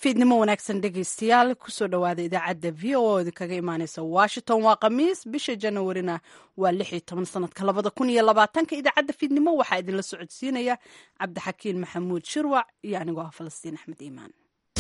fiidnimo wanaagsan dhegaystayaal kusoo dhowaada idaacadda v o oo idinkaga imaaneysa washington waa khamiis bisha janawarina waa lix iyo toban sanadka labada kun iyo labaatanka idaacadda fiidnimo waxaa idinla socodsiinaya cabdixakiin maxamuud shirwac iyo anigoo ah falastiin axmed iimaan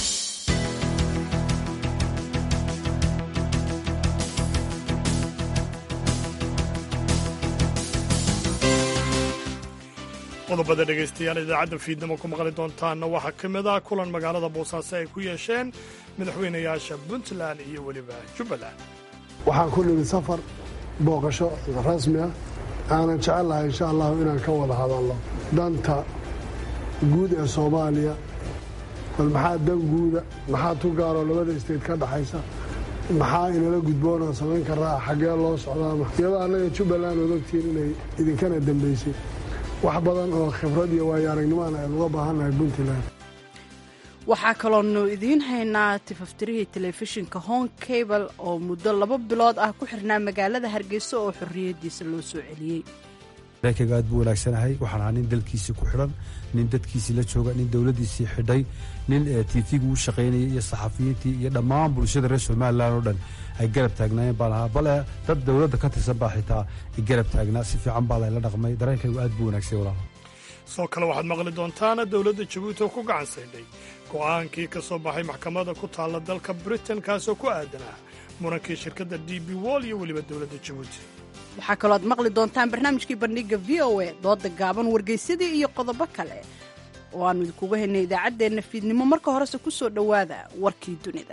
qodobada dhegaystayaal idaacadda fiidnimo ku maqli doontaanna waxaa ka mid ah kulan magaalada boosaaso ay ku yeesheen madaxweynayaasha puntland iyo weliba jubbaland waxaan ku nimi safar booqasho rasmi ah aanan jecel lahay insha allahu inaan ka wada hadalno danta guud ee soomaaliya bal maxaa dan guuda maxaa tu gaaroo labada isteed ka dhaxaysa maxaa inala gudboonoo samayn karaa xaggee loo socdaama iyadoo annaga jubbaland ood ogtiin inay idinkana dambaysay wax badan oo khibrad iyo waayo aragnimoana aynu uga baahannahay puntland waxaa kaloonu idiin haynaa tifaftirihii telefishinka hong cable oo muddo laba bilood ah ku xirnaa magaalada hargeysa oo xorriyaddiisa loo soo celiyey dareenkayga aad buu wanaagsanahay waxaan ahaa nin dalkiisii ku xidhan nin dadkiisii la jooga nin dowladdiisii xidhay nin tiifigu u shaqaynayay iyo saxafiyiintii iyo dhammaan bulshada reer somalilan oo dhan ay garab taagnaayeen baan ahaa bale dad dowladda ka tirsan baa xitaa ay garab taagnaa si fiican baa layla dhaqmay dareenkaygu aad buu wanaagsay walaal sidoo kale waxaad maqli doontaana dowladda jabuuti oo ku gacan saydhay go'aankii ka soo baxay maxkamadda ku taalla dalka britain kaasoo ku aadanaa murankii shirkadda d b wall iyo weliba dowladda jabuuti waxaa kaloo aad maqli doontaan barnaamijkii bandhiga v o a dooda gaaban wargeysadii iyo qodobo kale oo aannu idinkuga haynay idaacaddeenna fiidnimo marka horese ku soo dhowaada warkii dunida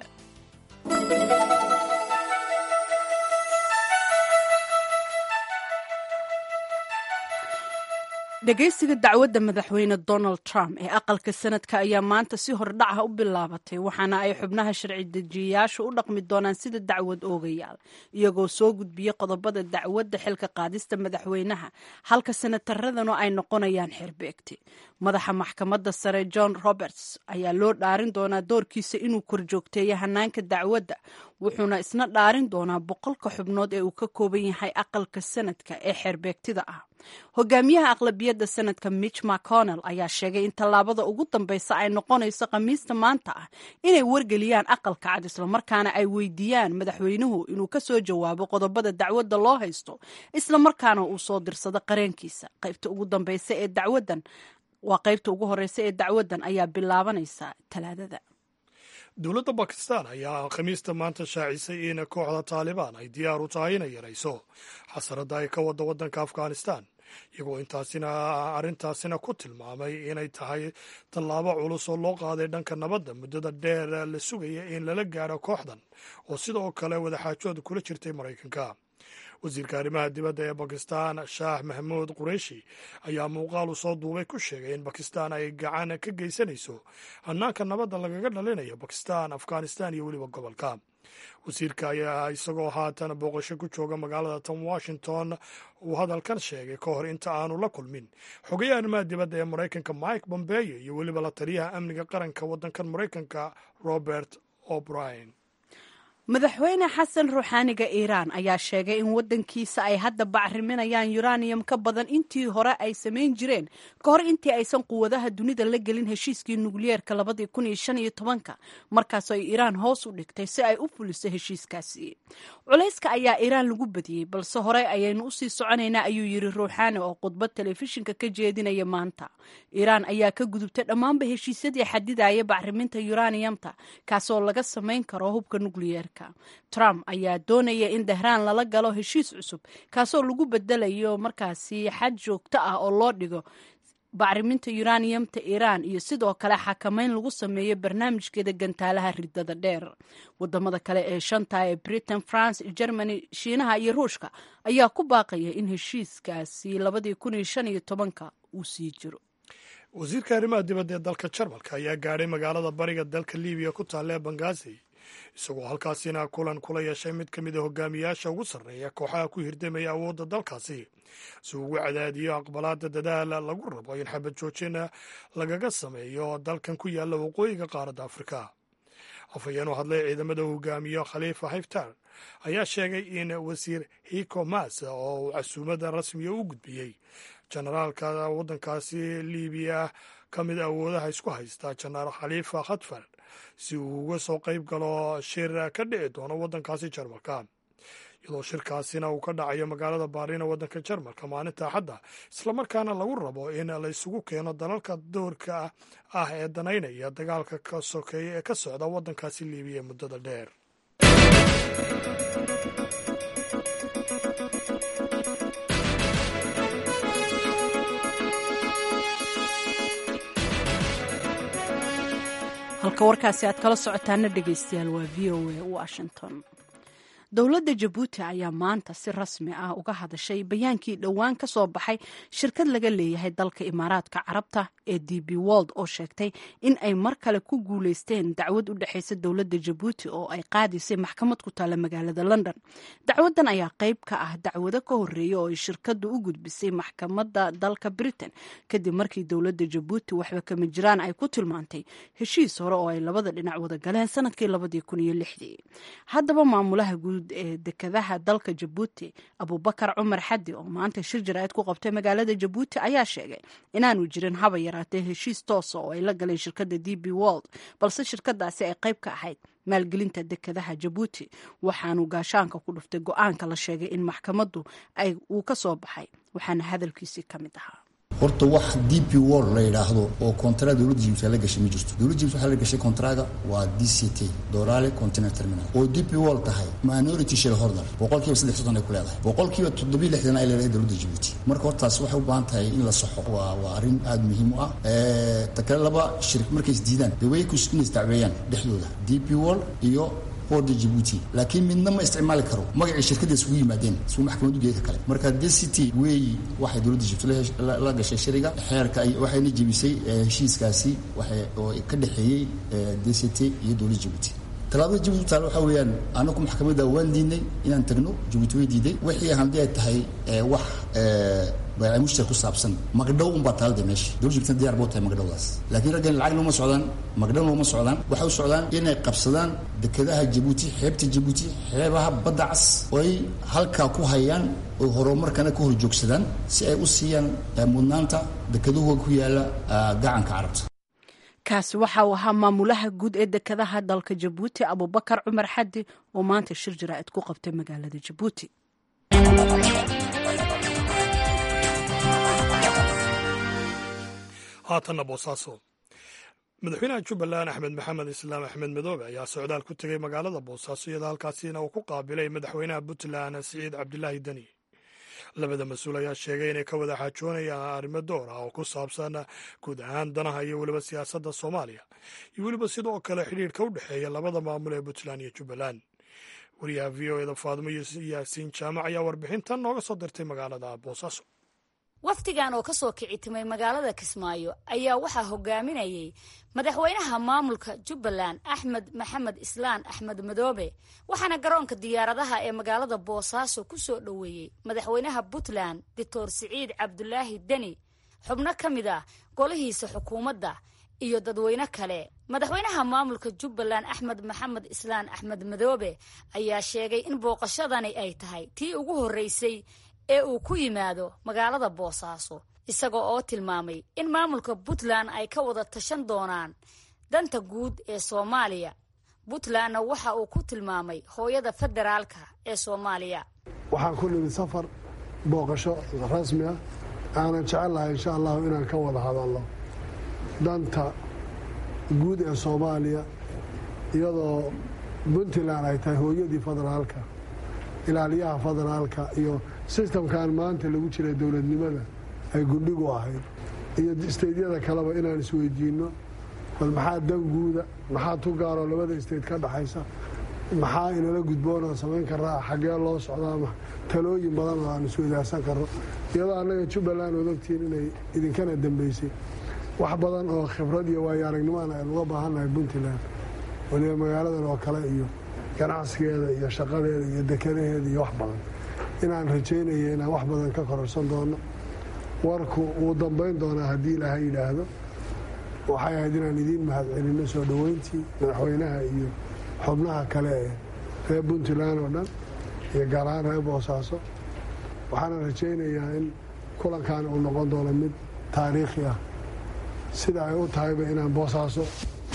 dhegaysiga dacwadda madaxweyne donald trump ee aqalka sanadka ayaa maanta si hordhaca u bilaabatay waxaana ay xubnaha sharci dejiyayaashu u dhaqmi doonaan sida dacwad oogayaal iyagoo soo gudbiya qodobada dacwadda xilka qaadista madaxweynaha halka senataradanu ay noqonayaan xerbeegti madaxa maxkamadda sare john roberts ayaa loo dhaarin doonaa doorkiisa inuu korjoogteeyo hanaanka dacwadda wuxuuna isna dhaarin doonaa boqolka xubnood ee uu ka kooban yahay aqalka sanadka ee xeerbeegtida ah hogaamiyaha aqlabiyadda sanadka mitch mcconnell ayaa sheegay in tallaabada ugu dambeysa ay noqonayso khamiista maanta ah inay wargeliyaan aqalka cad islamarkaana ay weydiiyaan madaxweynuhu inuu ka soo jawaabo qodobada dacwadda loo haysto islamarkaana uu soo dirsado qareenkiisa qaybta ugu dambeysa ee dacwaddan waa qaybta ugu horeysa ee dacwaddan ayaa bilaabanaysa talaadada dowladda bakistan ayaa khamiista maanta shaacisay in kooxda taalibaan ay diyaar u tahay inay yarayso xasaradda ay ka wadda waddanka afghanistan iyagoo intaasina arrintaasina ku tilmaamay inay tahay tallaabo culus oo loo qaaday dhanka nabadda muddada dheer la sugaya in lala gaadho kooxdan oo sidoo kale wadaxaajooda kula jirtay maraykanka wasiirka arrimaha dibadda ee bakistan shaah mahmuud qureishi ayaa muuqaal u soo duubay ku sheegay in bakistan ay gacan ka geysanayso hanaanka nabadda lagaga dhalinayo bakistan afghanistan iyo weliba gobolka wasiirka ayaa isagoo haatan booqasho ku jooga magaalada tan washington uu hadalkan sheegay ka hor inta aanu la kulmin xogayaha arrimaha dibadda ee maraykanka mike bombeyo iyo weliba la taliyaha amniga qaranka waddankan maraykanka robert o'brien madaxweyne xasan ruuxaaniga iiraan ayaa sheegay in waddankiisa ay hadda bacriminayaan yuraniyam ka badan intii hore ay samayn jireen ka hor intii aysan quwadaha dunida la gelin heshiiskii nukliyeerka labadii kun iyo shan iyo tobanka markaasoo ay iiraan hoos u dhigtay si ay u fuliso heshiiskaasi culayska ayaa iiraan lagu badiyey balse hore ayaynu usii soconaynaa ayuu yiri ruuxaani oo khudbad telefishinka ka jeedinaya maanta iiraan ayaa ka gudubtay dhammaanba heshiisyadii xadidaya bacriminta yuraniyamta kaasoo laga samayn karo hubka nukliyeerka trump ayaa doonaya in dahraan lala galo heshiis cusub kaasoo lagu bedelayo markaasi xad joogto ah oo loo dhigo bacriminta yuraniyamta iiraan iyo sidoo kale xakamayn lagu sameeyo barnaamijkeeda gantaalaha ridada dheer wadamada kale ee shanta ee britain france germany shiinaha iyo ruushka ayaa ku baaqaya in heshiiskaasi labadii kun iyo shan iyo tobanka uu sii jiro wasiirka arrimaha dibadda ee dalka jarmalka ayaa gaadhay magaalada bariga dalka libiya ku taalla ee bangaasi isagoo halkaasina kulan kula yeeshay mid ka mid a hogaamiyaasha ugu sarreeya kooxaha ku hirdamaya awoodda dalkaasi si ugu cadaadiyo aqbalaada dadaal lagu rabo in xabad joojina lagaga sameeyo dalkan ku yaalla waqooyiga qaaradda afrika afhayeen u hadlay ciidamada hogaamiyo khaliifa hiftar ayaa sheegay in wasiir hiko mas oo uu casuumada rasmiga u gudbiyey jenaraalka waddankaasi libiya ka mid awoodaha isku haysta jenaraal khaliifa khatfar si uu uga soo qayb galo shir ka dhici doono waddankaasi jarmalka iyadoo shirkaasina uu ka dhacayo magaalada baarina waddanka jarmalka maalinta axadda islamarkaana lagu rabo in la isugu keeno dalalka doorka ah ee danaynaya dagaalka ka sokeeya ee ka socda waddankaasi liibiya muddada dheer halka warkaasi aad kala socotaana dhegaystayaal waa v o a washington dowladda jabuuti ayaa maanta si rasmi ah uga hadashay bayaankii dhowaan ka soo baxay shirkad laga leeyahay dalka imaaraadka carabta ee d b wold oo sheegtay in ay mar kale ku guuleysteen dacwad u dhexeysa dowladda jabuuti oo ay qaadisay maxkamad ku taalla magaalada london dacwadan ayaa qayb ka ah dacwado ka horeeya oo ay shirkadu u gudbisay maxkamadda dalka britain kadib markii dowladda jabuuti waxba kama jiraan ay ku tilmaantay heshiis hore oo ay labada dhinac wada galeen sanadkii labadii kun iyo lixdii haddaba maamulaha guud ee dekadaha dalka jabuuti abubakar cumar xadi oo maanta shir jaraa'id ku qabtay magaalada jabuuti ayaa sheegay inaanu jirin haba yaraatee heshiis toosa oo ay la galeen shirkadda d b wold balse shirkadaasi ay qayb ka ahayd maalgelinta dekadaha jabuuti waxaanu gaashaanka ku dhuftay go-aanka la sheegay in maxkamaddu ay uu ka soo baxay waxaana hadalkiisii ka mid ahaa horta wax d p wol la yidhaahdo oo kontra dowladda jibuuti la gashay ma jirto dowladda jibuuti waxaa la gashay kontraga waa d c t dorale container terminal oo d p wol tahay minority shareholder boqolkiiba saddex soddon ay ku leedahay boqolkiiba toddobiyo lixdan ay leedahay dowladda jibuuti marka hortaas waxay u baahan tahay in la saxo waa waa arrin aada muhiim u ah ta kale laba shir markay is diidaan dee way inay isdacweeyaan dhexdooda d p wol iyo boorda jibuuti laakiin midna ma isticmaali karo magacii shirkadda isugu yimaadeen isuu maxkamad ugeeka kale marka d c t weeyi waxay dowladda jibuuti la gashay shiriga xeerka waxayna jebisay heshiiskaasi oo ka dhexeeyey d c t iyo dowladda jibuuti talaabada jibuuti taale waxaa weeyaan anaku maxkamadda waan diidnay inaan tagno jibuuti way diiday wixii haddii ay tahay wax bayca mushtar ku saabsan magdhow unbaa taalada meesha dowladda jibuutina diyar buu tahay magdhowdaas laakiin raggan lacagna uma socdaan magdhowna uma socdaan waxay u socdaan inay qabsadaan dekadaha jabuuti xeebta jabuuti xeebaha badda cas oo ay halkaa ku hayaan oo horumarkana ka hor joogsadaan si ay u siiyaan mudnaanta dekadahooga ku yaala gacanka carabta kaasi waxa uu ahaa maamulaha guud ee dekadaha dalka jabuuti abubakar cumar xadi oo maanta shir jaraa'id ku qabtay magaalada jabuuti haatanna boosaaso madaxweynaha jubbaland axmed maxamed islaam axmed madoobe ayaa socdaal ku tegey magaalada boosaaso iyadoo halkaasina uu ku qaabilay madaxweynaha puntland siciid cabdilaahi deni labada mas-uul ayaa sheegay inay ka wada xaajoonayaan arrimo door ah oo ku saabsan guud ahaan danaha iyo weliba siyaasadda soomaaliya iyo weliba sidoo kale xidhiidhka u dhexeeya labada maamul ee puntland iyo jubbaland wariyaha v o eda faadimo yaasiin jaamac ayaa warbixintan nooga soo dirtay magaalada boosaaso wafdigan oo ka soo kici timay magaalada kismaayo ayaa waxaa hogaaminayay madaxweynaha maamulka jubbaland axmed maxamed islaan axmed madoobe waxaana garoonka diyaaradaha ee magaalada boosaaso ku soo dhoweeyey madaxweynaha puntland doctor siciid cabdulaahi deni xubno ka mid ah golihiisa xukuumadda iyo dadweyne kale madaxweynaha maamulka jubbaland axmed maxamed islaan axmed madoobe ayaa sheegay in booqashadani ay tahay tii ugu horreysay ee uu ku yimaado magaalada boosaaso isaga oo tilmaamay in maamulka puntland ay ka wada tashan doonaan danta guud ee soomaaliya puntlandna waxa uu ku tilmaamay hooyada federaalka ee soomaaliya waxaan ku nimid safar booqasho rasmi ah aanan jecel lahay insha allahu inaan ka wada hadalno danta guud ee soomaaliya iyadoo puntland ay tahay hooyadii federaalka ilaaliyaha federaalka iyo sistamkan maanta lagu jiray dowladnimada ay gundhigu ahayd iyo isteydyada kaleba inaan isweydiinno bal maxaa dan guuda maxaa tu gaaroo labada isteyd ka dhaxaysa maxaa inala gudboonaan samayn karaa xaggee loo socdaa talooyin badan oo aan isweydaarsan karno iyadoo annaga jubbaland ood ogtiin inay idinkana dambeysay wax badan oo khibrad iyo waayo aragnimoan aynu uga baahannahay puntland waliba magaaladan oo kale iyo ganacsigeeda iyo shaqadeeda iyo dekadaheeda iyo wax badan inaan rajaynaya inaan wax badan ka kororsan doono warku wuu dambayn doonaa haddii ilaaha yidhaahdo waxay ahayd inaan idiin mahadcelinno soo dhoweyntii madaxweynaha iyo xubnaha kale ee reer puntland oo dhan iyo gaar ahaan reer boosaaso waxaana rajaynayaa in kulankan uu noqon doono mid taariikhi ah sida ay u tahayba inaan boosaaso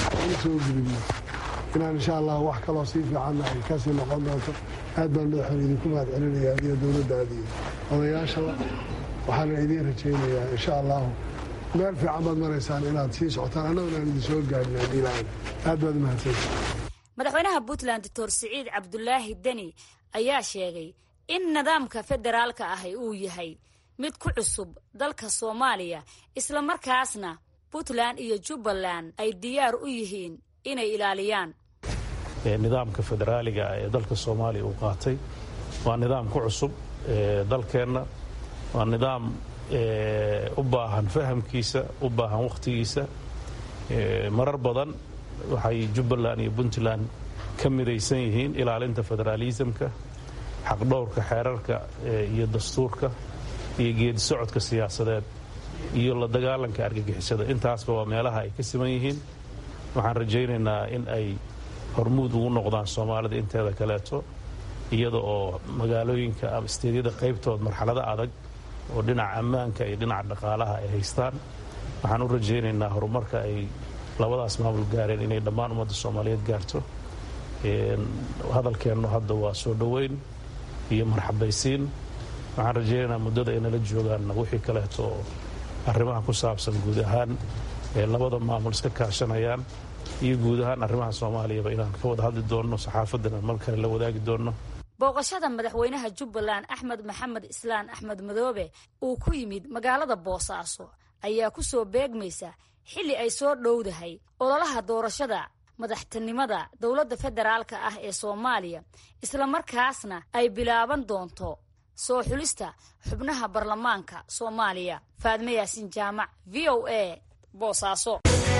u soo gudubno inaan insha allah wax kaloo sii fiicanna ay kasii noqon doonto aad baan madaxweyne idinku mahad celinaya adiyo dowladdaada iyo odayaashaba waxaana idiin rajaynayaa insha allahu meel fiican baad maraysaan inaad sii socotaan annaguna aan idin soo gaadhin haddii ilaahay aad baad umahadsantahay madaxweynaha puntland doctor siciid cabdulaahi deni ayaa sheegay in nidaamka federaalka ahi uu yahay mid ku cusub dalka soomaaliya isla markaasna puntland iyo jubbaland ay diyaar u yihiin inay ilaaliyaan nidaamka federaaliga ee dalka soomaaliya uu qaatay waa nidaam ku cusub dalkeenna waa nidaam u baahan fahamkiisa u baahan wakhtigiisa marar badan waxay jubbaland iyo puntland ka midaysan yihiin ilaalinta federaalisamka xaqdhowrka xeerarka iyo dastuurka iyo geedi socodka siyaasadeed iyo la dagaalanka argagixisada intaasba waa meelaha ay ka siman yihiin waxaan rajaynaynaa in ay hormuud ugu noqdaan soomaalida inteeda kaleeto iyada oo magaalooyinka ama isteedyada qaybtood marxalado adag oo dhinaca ammaanka iyo dhinaca dhaqaalaha ay haystaan waxaan u rajaynaynaa horumarka ay labadaas maamul gaareen inay dhammaan ummadda soomaaliyeed gaarto hadalkeennu hadda waa soo dhoweyn iyo marxabaysiin waxaan rajaynaynaa muddada ay nala joogaanna wixii kaleeto oo arrimaha ku saabsan guud ahaan ee labada maamul iska kaashanayaan iyo guud ahaan arrimaha soomaaliyaba inaan ka wada hadli doonno saxaafaddana mar kale la wadaagi doonno booqashada madaxweynaha jubbaland axmed maxamed islaan axmed madoobe uu ku yimid magaalada boosaaso ayaa ku soo beegmaysa xilli ay soo dhowdahay ololaha doorashada madaxtinimada dowladda federaalka ah ee soomaaliya islamarkaasna ay bilaaban doonto soo xulista xubnaha baarlamaanka soomaaliya faadme yaasin jaamac v o a boosaaso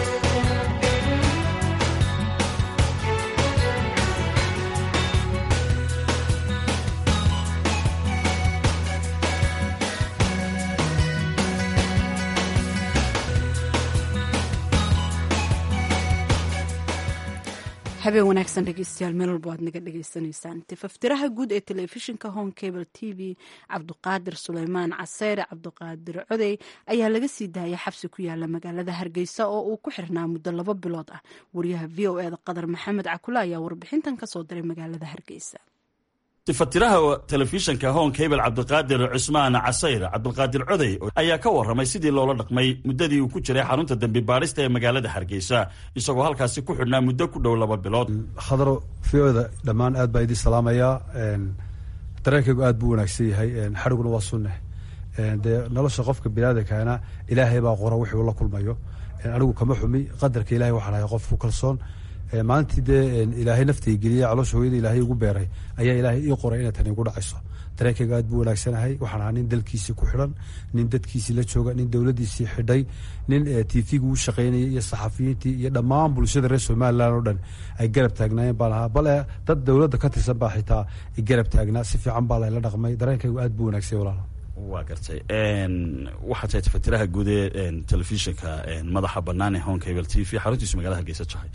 habeen wanaagsan dhegeystayaal meel walba waad naga dhagaysanaysaan tifaftiraha guud ee telefishinka home cable t v cabduqaadir suleymaan caseyre cabduqaadir codey ayaa laga sii daayay xabsi ku yaala magaalada hargeysa oo uu ku xirnaa muddo laba bilood ah wariyaha v o eda qadar maxamed cakula ayaa warbixintan kasoo diray magaalada hargeysa tifatiraha telefishinka hon cable cabdiqaadir cusmaan casayr cabdiqaadir codey ayaa ka warramay sidii loola dhaqmay muddadii uu ku jiray xarunta dembi baadhista ee magaalada hargeysa isagoo halkaasi ku xidhnaa muddo ku dhow laba bilood khadaro v oda dhammaan aad baa idin salaamayaa dareenkaygu aad buu wanaagsan yahay xadhiguna waa sunne dee nolosha qofka biniaadamkaana ilaahay baa qora wixii uu la kulmayo anigu kama xumi qadarka ilahay waxaan ahay qof ku kalsoon maalintii dee ilaahay naftay geliyey caloosha hooyada ilaahay igu beeray ayaa ilaahay ii qoray inay tani igu dhacayso dareenkayga aad buu wanaagsanahay waxaan ahaa nin dalkiisii ku xidhan nin dadkiisii la jooga nin dowladdiisii xidhay nin tvgu u shaqaynayay iyo saxafiyiintii iyo dhammaan bulshada reer somalilan oo dhan ay garab taagnaayeen baan ahaa bale dad dowladda ka tirsan baa xitaa garab taagnaa si fiican baa layla dhaqmay dareenkaygu aad buu wanaagsay walaal waa gartay waxaa tahay tafatiraha guud ee telefishinka madaxa bannaan ee hon cable t v xaruntiisu magaalada hargeysa jahay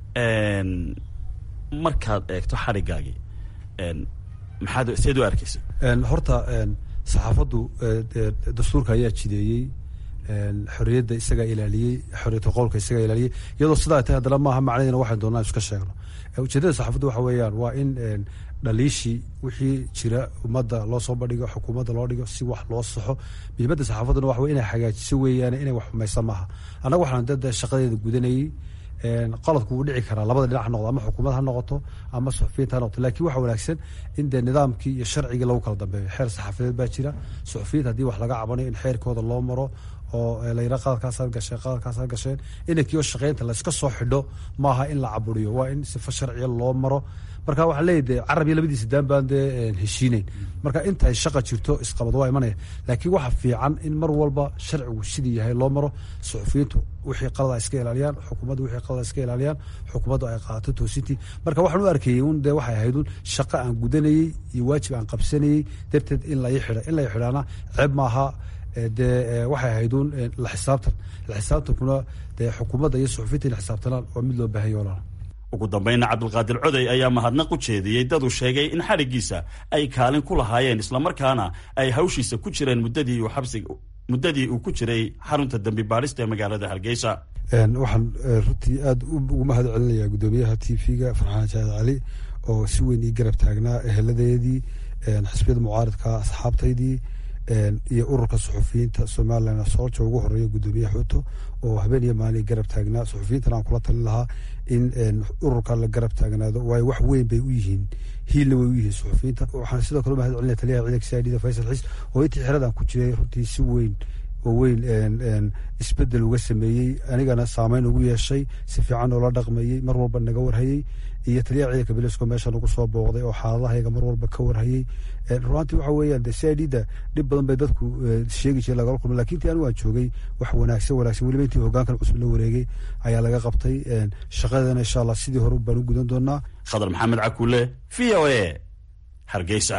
markaad eegto xadhigaagii maxaad seed u arkaysa horta saxaafaddu dastuurka ayaa jideeyey xorriyadda isagaa ilaaliyey xorriyata qowlka isagaa ilaaliyey iyadoo sidaa tahay haddana maaha macnadeena waxaan doonaa iska sheegno ujeedada saxaafaddu waxa weeyaan waa in dhaliishii wixii jira ummadda loo soo bandhigo xukuumadda loo dhigo si wax loo saxo muhiimadda saxaafadduna waxa wey inay hagaajiso weeyaan inay wax xumaysa maaha annaga waxaan dada shaqadeeda gudanayey qaladku wuu dhici karaa labada dhinac ha noqdo ama xukuumad ha noqoto ama suxufiyiinta ha noqoto lakin waxa wanaagsan in dee nidaamkii iyo sharcigii lagu kala dambeeyo xeer saxaafadeed baa jira suxufiyiinta haddii wax laga cabanayo in xeerkooda loo maro oo layra qaladkaasaad gasheen qaladkaasaad gasheen inankii oo shaqeynta layska soo xidho maaha in la caburiyo waa in sifa sharciya loo maro marka waxaan leeyahy de carab iyo labadiisa daan baan dee heshiineyn marka intay shaqa jirto isqabad waa imanaya laakiin waxa fiican in mar walba sharcigu sidii yahay loo maro suxufiyiintu wixii qalada iska ilaaliyaan xukuumaddu wixii qalada iska ilaaliyaan xukuumaddu ay qaadato toosintii marka waxaan u arkayey un dee waxay ahayd un shaqo aan gudanayey iyo waajib aan qabsanayey darteed in lai xidha in lai xidhaana ceeb maaha dee waxay ahayd un la xisaabtan la xisaabtankuna dee xukuumadda iyo suxufiyiinta in xisaabtanaan waa mid loo baahanya walaal ugu dambayna cabdilqaadir codey ayaa mahadnaq u jeediyey dad uu sheegay in xadhiggiisa ay kaalin ku lahaayeen islamarkaana ay hawshiisa ku jireen muddadii uu xabsiga muddadii uu ku jiray xarunta dembi baadhista ee magaalada hargeysa waxaan runtii aada ugu mahad celinayaa guddoomiyaha t v-ga farxaan jaad cali oo si weyn ii garab taagnaa eheladeedii xisbiyada mucaaridka asxaabtaydii iyo ururka suxufiyiinta somalilan soolja ugu horeeya guddoomiye xuuto oo habeen iyo maalin garab taagnaa suxufiyiintana aan kula talin lahaa in ururka la garab taagnaado waayo wax weyn bay u yihiin hiilna way u yihiin suxufiyiinta waxaan sidoo kale mahad celinaya taliyaha ciidanka c i d da faysal xiis oo intii xeradan ku jiray runtii si weyn oo weyn isbedel uga sameeyey anigana saameyn ugu yeeshay si fiican oola dhaqmayey mar walba naga warhayey iyo taliyaha ciidanka bilisko meesha nagu soo booqday oo xaaladahayga mar walba ka warhayey runaantii waxa weeyaan de c i d da dhib badan bay dadku sheegi jire lagala kulma lakin intii anigu aan joogay wax wanaagsan wanaagsan weliba intii hogaankan cusub la wareegay ayaa laga qabtay shaqadana insha allah sidii hore baan u gudan doonaa khadar maxamed cakuule v o a hargeysa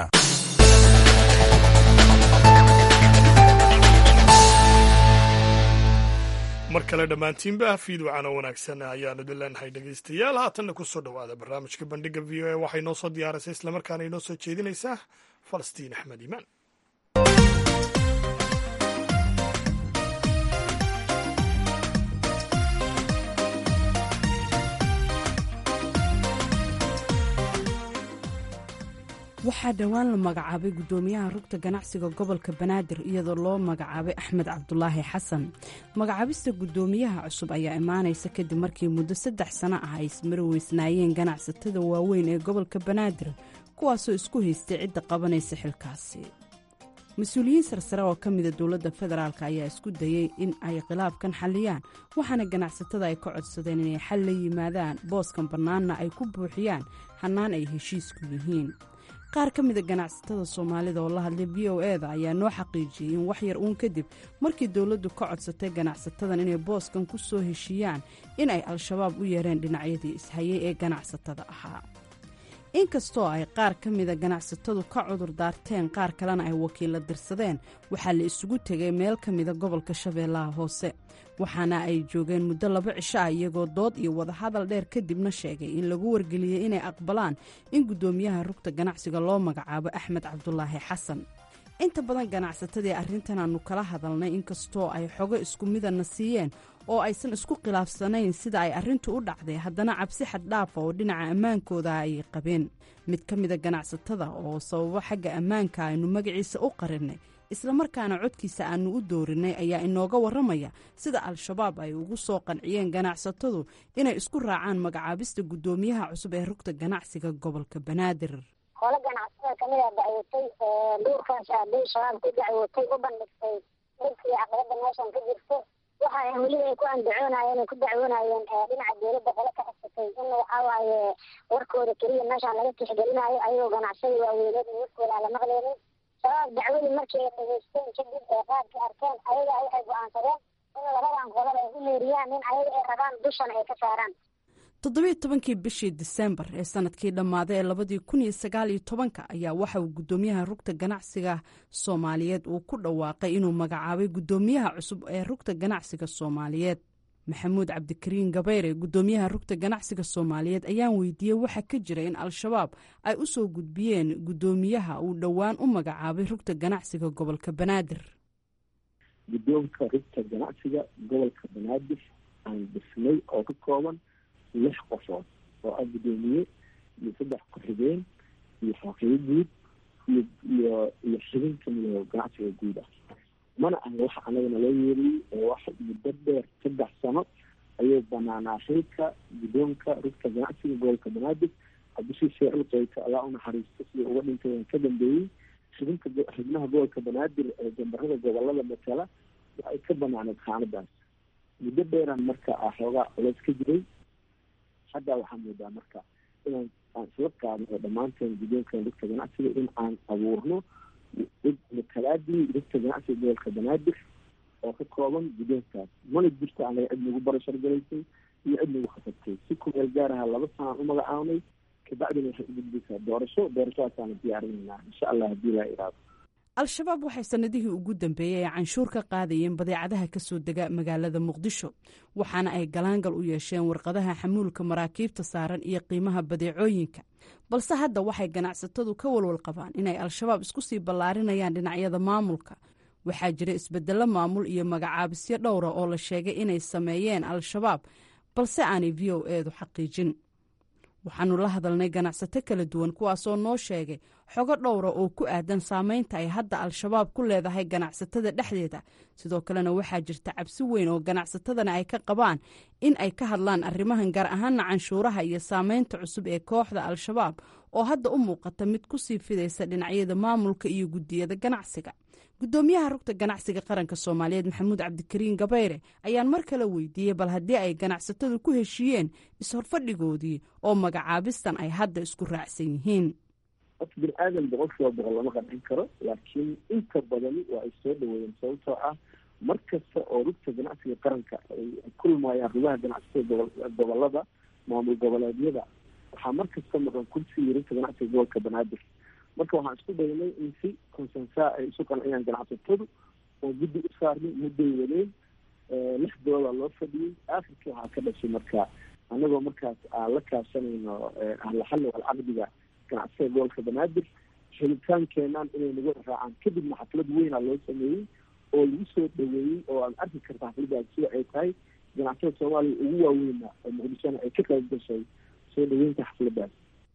mar kale dhammaantiinba fiid wacana wanaagsan ayaanu idin leenahay dhegaystayaal haatanna ku soo dhowaada barnaamijka bandhiga v o a waxay noo soo diyaaraysa islamarkaana inoo soo jeedinaysaa falastiin axmed iimaan waxaa dhowaan la magacaabay guddoomiyaha rugta ganacsiga gobolka banaadir iyadoo loo magacaabay axmed cabdulaahi xasan magacaabista guddoomiyaha cusub ayaa imaanaysa kadib markii muddo saddex sano ah ay ismari weysnaayeen ganacsatada waaweyn ee gobolka banaadir kuwaasoo isku haystay cidda qabanaysa xilkaasi mas-uuliyiin sarsare oo ka mida dowladda federaalk ayaa isku dayey in ay khilaafkan xalliyaan waxaana ganacsatada ay ka codsadeen inay xal la yimaadaan booskan bannaanna ay ku buuxiyaan hannaan ay heshiisku yihiin qaar ka mida ganacsatada soomaalida oo la hadlay v o e da ayaa noo xaqiijiyey in wax yar uun kadib markii dowladdu ka codsatay ganacsatadan inay booskan ku soo heshiiyaan in ay al-shabaab u yeereen dhinacyadii ishayay ee ganacsatada ahaa inkastoo ay qaar ka mida ganacsatadu ka cudur daarteen qaar kalena ay wakiilla dirsadeen waxaa la isugu tegay meel ka mida gobolka shabeellaha hoose waxaana ay joogeen muddo laba cisho ah iyagoo dood iyo wadahadal dheer kadibna sheegay in lagu wargeliyey inay aqbalaan in guddoomiyaha rugta ganacsiga loo magacaabo axmed cabdulaahi xasan inta badan ganacsatadii arrintan aanu kala hadalnay inkastoo ay xogo isku midana siiyeen oo aysan isku khilaafsanayn sida ay arrintu u dhacday haddana cabsi xaddhaafa oo dhinaca ammaankooda ayay qabeen mid ka mida ganacsatada oo sababo xagga ammaanka aynu magaciisa u qarinay islamarkaana codkiisa aanu u doorinay ayaa inooga warramaya sida al-shabaab ay ugu soo qanciyeen ganacsatadu inay isku raacaan magacaabista guddoomiyaha cusub ee rugta ganacsiga gobolka banaadir hole ganacsatada kamida dacwotay duurkaas aaday shabaab ku dacwotay u bandhigtay dhibkii caqabada meeshan ka jirto waxa weliba ay ku andacoonayeen ay ku dacwoonayeen dhinaca dowladda qole ka xisatay in waxawaaye warkooda keliya meeshaan laga tixgelinayo ayagoo ganacsada waaweyneed in warkooda aan la maqleynin shabaab dacwadii markii ay dhageysteen kadib ee qaadkii arkeen ayaga waxay go-aansadeen in labadan qodol ay u meeriyaan in ayaga ay rabaan dushan ay ka saaraan toddobiiyo tobankii bishii disembar ee sanadkii dhammaaday ee labadii kun iyo sagaal iyo tobanka ayaa waxa uu guddoomiyaha rugta ganacsiga soomaaliyeed uu ku dhawaaqay inuu magacaabay guddoomiyaha cusub ee rugta ganacsiga soomaaliyeed maxamuud cabdikariin gabayre guddoomiyaha rugta ganacsiga soomaaliyeed ayaan weydiiyey waxaa ka jira in al-shabaab ay u soo gudbiyeen guddoomiyaha uu dhowaan u magacaabay rugta ganacsiga gobolka banaadir guddoonka rugta ganacsiga gobolka banaadir aan dhisnay oo ka kooban lix qofood oo ah guddoomiye iyo saddex ku-xigeen iyo xaqiibo guud iyo iyo iyo xibin kamida ganacsiga guud ah mana aha waxa anagana loo yeeriyey oo wax muddo dheer saddex sano ayuu banaanaa xilka guddoonka rugta ganacsiga gobolka banaadir cabdishii sheecul qeyka allaa unaxariisto sidii uga dhintay waan ka dambeeyey xibinka xibnaha gobolka banaadir ee jambarada gobolada matala waxay ka banaaneed xaaladaas muddo dheeraan marka ah xoogaa culeys ka jiray hadda waxaa moodaa marka inaan aan isla qaadno dhammaanteen guddoonka rugta ganacsiga in aan abuurno matalaadii rugta ganacsiga gobolka banaadir oo ka kooban guddoonkaas mana jirto anaga cid nagu barashar galaysay iyo cid nagu khasabtay si kumeel gaar aha laba sanaan u magacaabnay kabacdina waxay ugudbaysaa doorasho doorashadaasaana diyaarinaynaa insha allah haddii laa iraado al-shabaab waxay sannadihii ugu dambeeyey ay canshuur ka qaadayeen badeecadaha ka soo dega magaalada muqdisho waxaana ay galaangal u yeesheen warqadaha xamuulka maraakiibta saaran iyo qiimaha badeecooyinka balse hadda waxay ganacsatadu ka walwal qabaan inay al-shabaab isku sii ballaarinayaan dhinacyada maamulka waxaa jira isbeddello maamul iyo magacaabisyo dhowra oo la sheegay inay sameeyeen al-shabaab balse aanay v o eedu xaqiijin waxaanu la hadalnay ganacsato kala duwan kuwaasoo noo sheegay xogo dhowra oo ku aadan saameynta ay hadda al-shabaab ku leedahay ganacsatada dhexdeeda sidoo kalena waxaa jirta cabsi weyn oo ganacsatadana ay ka qabaan in ay ka hadlaan arrimahan gaar ahaana canshuuraha iyo saameynta cusub ee kooxda al-shabaab oo hadda u muuqata mid kusii fidaysa dhinacyada maamulka iyo guddiyada ganacsiga guddoomiyaha rugta ganacsiga qaranka soomaaliyeed maxamuud cabdikariin gabayre ayaan mar kale weydiiyey bal haddii ay ganacsatadu ku heshiiyeen is-horfadhigoodii oo magacaabistan ay hadda isku raacsan yihiin qof bini aadan boqol kiiba boqol lama qancin karo laakiin inta badani waa ay soo dhaweeyeen sababtoo ah mar kasta oo rugta ganacsiga qaranka ay kulmayaan rugaha ganacsiga gobolada maamul goboleedyada waxaa mar kasta maqan kursigii rugta ganacsiga gobolka banaadir marka waxaan isku daynay in si consensa ay isu qanciyaan ganacsatadu oo guddi u saarnay mudday waleen lixdooda loo fadhiyey akhirkii waxaa ka dhashay marka anagoo markaas aan la kaashanayno ahlaxalli walcaqdiga ganacsiga gobolka banaadir helitaankeenaan inay nagu raacaan kadibna xaflad weyna loo sameeyey oo lagu soo dhaweeyey oo aad arki karta xafladdaas sida ay tahay ganacsada soomaaliya ugu waaweyna oo muqdishona ay ka qayb gashay soo dhaweynta xafladdaas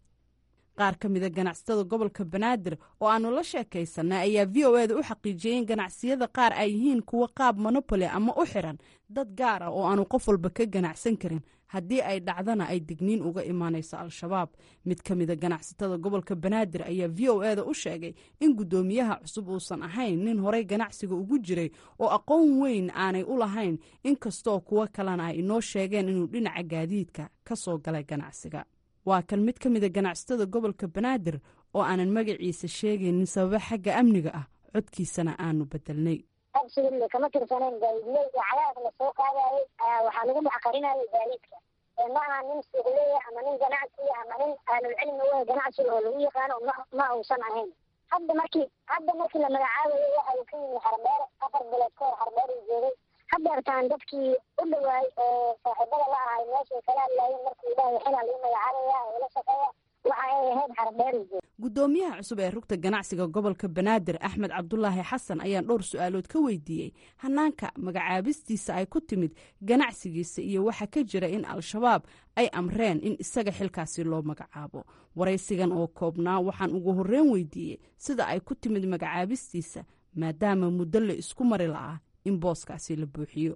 qaar ka mida ganacsatada gobolka banaadir oo aanu la sheekaysanay ayaa v o eda u xaqiijiyey in ganacsiyada qaar ay yihiin kuwo qaab monopoli ama u xiran dad gaar ah oo aanu qof walba ka ganacsan karin haddii ay dhacdana ay digniin uga imaanayso al-shabaab mid ka mida ganacsatada gobolka banaadir ayaa v o eda u sheegay in guddoomiyaha cusub uusan ahayn nin horey ganacsiga ugu jiray oo aqoon weyn aanay u lahayn inkastoo kuwo kalena ay inoo sheegeen inuu dhinaca gaadiidka ka soo galay ganacsiga waa kan mid ka mida ganacsatada gobolka banaadir oo aanan magaciisa sheegaynin sababo xagga amniga ah codkiisana aanu bedelnay absiga kama tirsaneen gaadiidley iyo cadaas la soo qaadayay waxaa lagu maxqarinayay gaadiidka ma aha nin suuqleya ama nin ganacsiya ama nin ahlulcilmi wey ganacsiga oo lagu yaqaano ma uusan ahayn hadda markii hadda markii la magacaabayo waxa uu ka yimi xardheer afar bilood ka hor xardheer uu joogay hadeertaan dadkii u dhawaay oo saaxiibada la ahay meeshay kala hadlaayeen markuu dhahay xilaa lagu magacaabaya oo la shaqeeya waxa ay ahayd xardheer uu joogay guddoomiyaha cusub ee rugta ganacsiga gobolka banaadir axmed cabdulaahi xasan ayaan dhowr su-aalood ka weydiiyey hanaanka magacaabistiisa ay ku timid ganacsigiisa iyo waxa ka jira in al-shabaab ay amreen in isaga xilkaasi loo magacaabo waraysigan oo koobnaa waxaan ugu horreyn weydiiyey sida ay ku timid magacaabistiisa maadaama muddo la isku mari la'aa in booskaasi la buuxiyo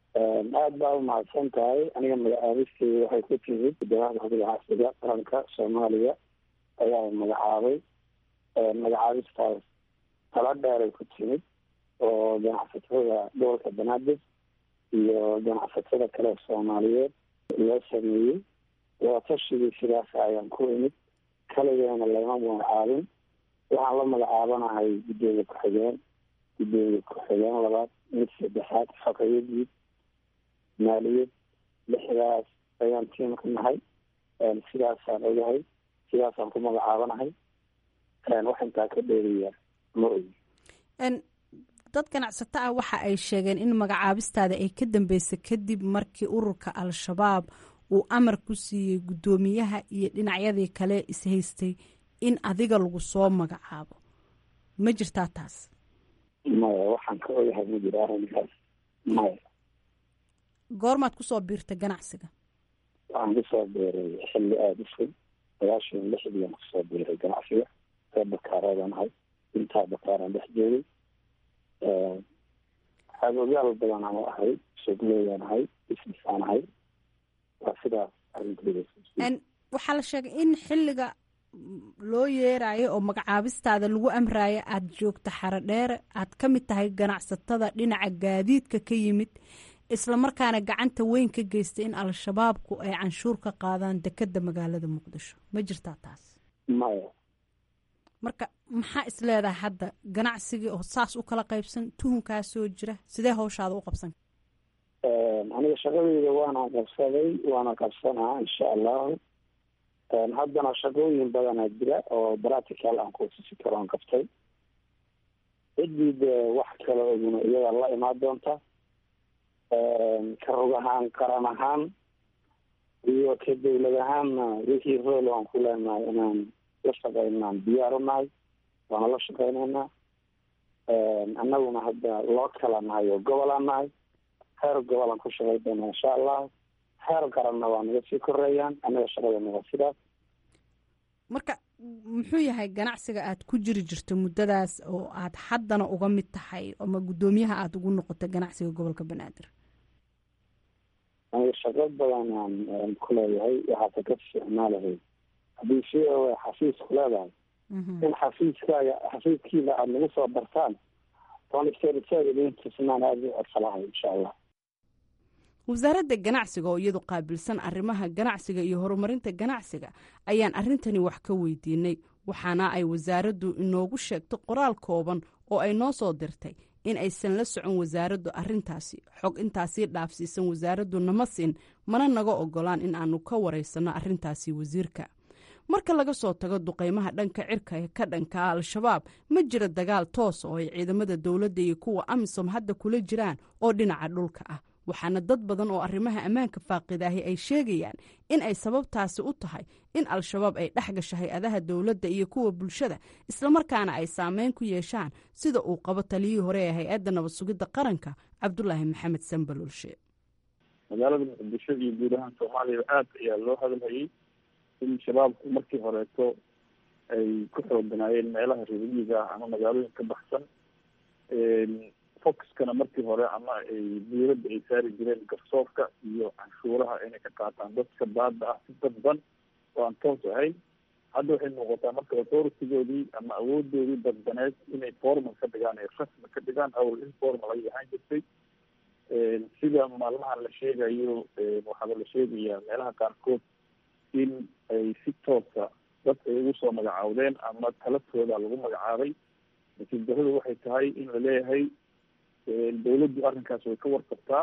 aada baa umahadsan tahay aniga magacaabisteyda waxay ku timid guddoomiyaha rugta ganacsiga qaranka soomaaliya ayaa magacaabay magacaabistaas tala dheeray ku timid oo ganacsatada gobolka banaadir iyo ganacsatada kale soomaaliyeed loo sameeyey waatashigii sidaas ayaan ku imid kaligeena lama magacaabin waxaan la magacaabanahay guddoomiye ku-xigeen guddoomiye ku-xigeen labaad mid saddexaad xogeyo guud maaliyad lixdaas ayaan tiim ka nahay sidaasaan ogahay sidaasaan ku magacaabanahay wax intaa ka dheeriya ma ogi dad ganacsato ah waxa ay sheegeen in magacaabistaada ay ka dambeysay kadib markii ururka al-shabaab uu amar ku siiyey guddoomiyaha iyo dhinacyadii kale ishaystay in adiga lagu soo magacaabo ma jirtaa taas maya waxaan ka ogahay ma jiro arrinkaas maya goormaad kusoo biirtay ganacsiga waxaan kusoo biiray xilli aada u fog sagaashan lixdiian kusoo biiray ganacsiga ree bakaareedaan ahay intaa bakaaraan dhex joogay xaagogaal badan aan ahay suuqleeyaan ahay businessaan ahay waa sidaas arrinteeda waxaa la sheegay in xilliga loo yeerayo oo magacaabistaada lagu amraayo aada joogto xarodheere aad ka mid tahay ganacsatada dhinaca gaadiidka ka yimid islamarkaana gacanta weyn ka geystay in al-shabaabku ay canshuur ka qaadaan dekeda magaalada muqdisho ma jirtaa taas maya marka maxaa is leedahay hadda ganacsigii oo saas u kala qaybsan tuhunkaa soo jira sidee hawshaada u qabsan aniga shaqadeyda waana qabsaday waana qabsanaa insha allahu haddana shaqooyin badanaa jira oo practical aan kuusisi karo aan qabtay ciddii dee wax kale oguna iyada la imaan doonta ka rog ahaan qaran ahaan iyo ka dawlad ahaanna wixii rool aan ku leenahay inaan la shaqeynaan diyaar u nahay waana la shaqeyneynaa annaguna hadda loo kala nahay oo gobolaan nahay heer gobolaan ku shaqay doona insha allahu heer qaranna waa naga sii koreeyaan annaga shaqadana waa sidaas marka muxuu yahay ganacsiga aad ku jiri jirto muddadaas oo aad haddana uga mid tahay ama guddoomiyaha aada ugu noqotay ganacsiga gobolka banaadir aniga shaqo badan aan ku leeyahay waxaase ka isticmaalahay haddii si xafiis ku leedahay in xafiiskaaga xafiiskiina aada nagu soo bartaan oon isteerisaagidintusnaan aada u codsalahay insha allah wasaaradda ganacsiga oo iyadu qaabilsan arrimaha ganacsiga iyo horumarinta ganacsiga ayaan arrintani wax ka weydiinay waxaana ay wasaaraddu inoogu sheegtay qoraal kooban oo ay noo soo dirtay in aysan la socon wasaaraddu arrintaasi xog intaasii dhaafsiisan wasaaraddu nama siin mana naga ogolaan in aanu ka waraysanno arrintaasi wasiirka marka laga soo tago duqaymaha dhanka cirka ee ka dhanka al-shabaab ma jira dagaal toos oo ay ciidamada dowladda iyo kuwa amisom hadda kula jiraan oo dhinaca dhulka ah waxaana dad badan oo arrimaha ammaanka faaqidaahi ay sheegayaan in ay sababtaasi u tahay in al-shabaab ay dhex gasho hay-adaha dowladda iyo kuwa bulshada islamarkaana ay saameyn ku yeeshaan sida uu qabo taliyihii hore ee hay-adda nabad sugidda qaranka cabdulaahi maxamed sanbalulshe magaalada muqdisho iyo guud ahaan soomaaliya aad ayaa loo hadalhayay in shabaabku markii horeeto ay ku xooganaayeen meelaha reermiyiga ah ama magaalooyin ka baxsan foxkana markii hore ama ay dawladda ay saari jireen garsoorka iyo canshuuraha inay ka qaataan dadka baada ah si dadban oo aan toos ahayn hadda waxay muuqataa marka authoritygoodii ama awoodoodii dadbaneed inay formal ka dhigaan ay rasmi ka dhigaan awl informal ay ahaan jirtay sida maalmahan la sheegayo waxaaba la sheegayaa meelaha qaarkood in ay si toosa dad ay ugu soo magacaawdeen ama talatooda lagu magacaabay laakiin daradu waxay tahay in la leeyahay dawladdu arrinkaas way ka warqabtaa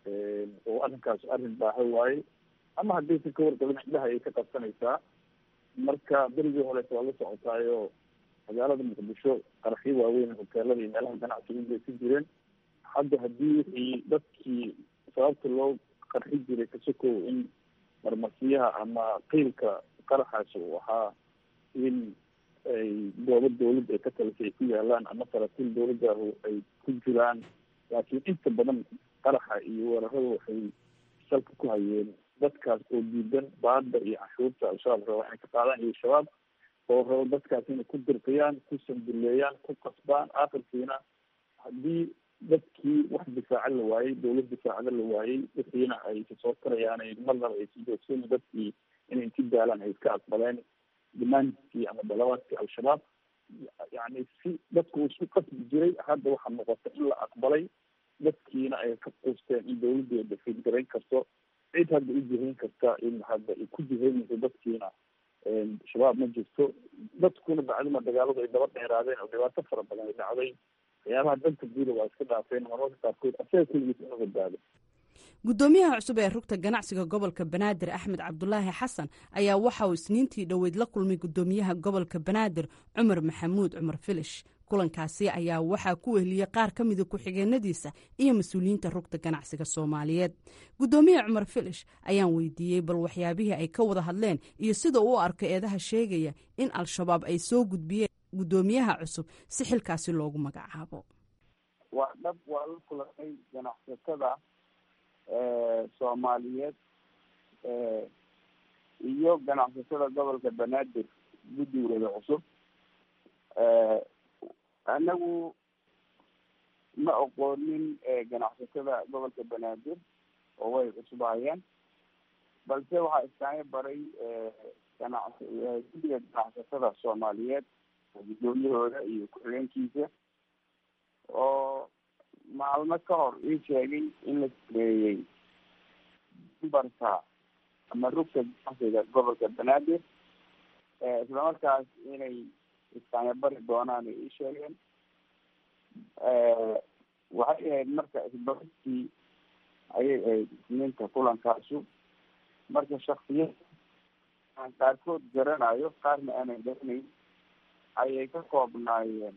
oo arrinkaas arrin baaha waaye ama haddaysan ka warqabin indhaha ayay ka qabsanaysaa marka berigii horeeta waa la socotaayo magaalada muqdisho qaraxyo waaweyn hoteelada iyo meelaha ganacsiga ugeysan jireen hadda haddii wixii dadkii sababta loo qarxi jiray kasokow in marmarsiyaha ama qiilka qaraxaas uu ahaa in ay goobo dawladda ay ka talisay ay ku yaalaan ama saraakiil dawladdahu ay ku jiraan laakiin inta badan qaraxa iyo weerarada waxay salka ku hayeen dadkaas oo diidan baada iyo canshuurta al-shabaab raba inay ka qaadaan iyo shabaab oo rabo dadkaas inay ku dirqiyaan ku sanduleeyaan ku qasbaan akhirkiina haddii dadkii wax difaaca la waayey dawlad difaacada la waayey wixiina ay kasoo tarayaan marnaba ay si joogsan dadkii inay inti daalaan ay iska aqbaleen damaantkii ama dalabaadkii al-shabaab yani si dadku isku qasbi jiray hadda waxaa muuqata in la aqbalay dadkiina ay ka quusteen in dawladdu ay dafiid garayn karto cid hadda u jihayn karta in hadda ay ku jihaynayso dadkiina shabaab ma jirto dadkuna bacdima dagaaladu ay daba dheeraadeen oo dhibaato fara badan ay dhacday waxyaabaha dhanka guuda waa iska dhaafeen marmarka qaarkood asaga keligiis inu badbaado guddoomiyaha cusub ee rugta ganacsiga gobolka banaadir axmed cabdulaahi xasan ayaa waxa uu isniintii dhoweyd la kulmay guddoomiyaha gobolka banaadir cumar maxamuud cumar filish kulankaasi ayaa waxaa ku wehliyey qaar ka mida ku-xigeenadiisa iyo mas-uuliyiinta rugta ganacsiga soomaaliyeed guddoomiye cumar filish ayaan weydiiyey bal waxyaabihii ay ka wada hadleen iyo sida uu arko eedaha sheegaya in al-shabaab ay soo gudbiyeen guddoomiyaha cusub si xilkaasi loogu magacaabo waa dhab waa la kulanay ganacsatada soomaaliyeed iyo ganacsatada gobolka banaadir guddigooda cusub anagu ma oqoonin ganacsatada gobolka banaadir oo way cusubahayeen balse waxaa iskaga baray ganac guddiga ganacsatada soomaaliyeed guddoomiyahooda iyo ku-xigeenkiisa oo maalmo ka hor ii sheegay in la sameeyey dumbarka ama rugta ganacsiga gobolka banaadir islamarkaas inay iskaanya bari doonaan ay ii sheegeen waxay ahayd marka isbarkii ayay ahayd isniinta kulankaasu marka shaksiyad aan qaarkood garanayo qaarna aanan garanayn ayay ka koobnaayeen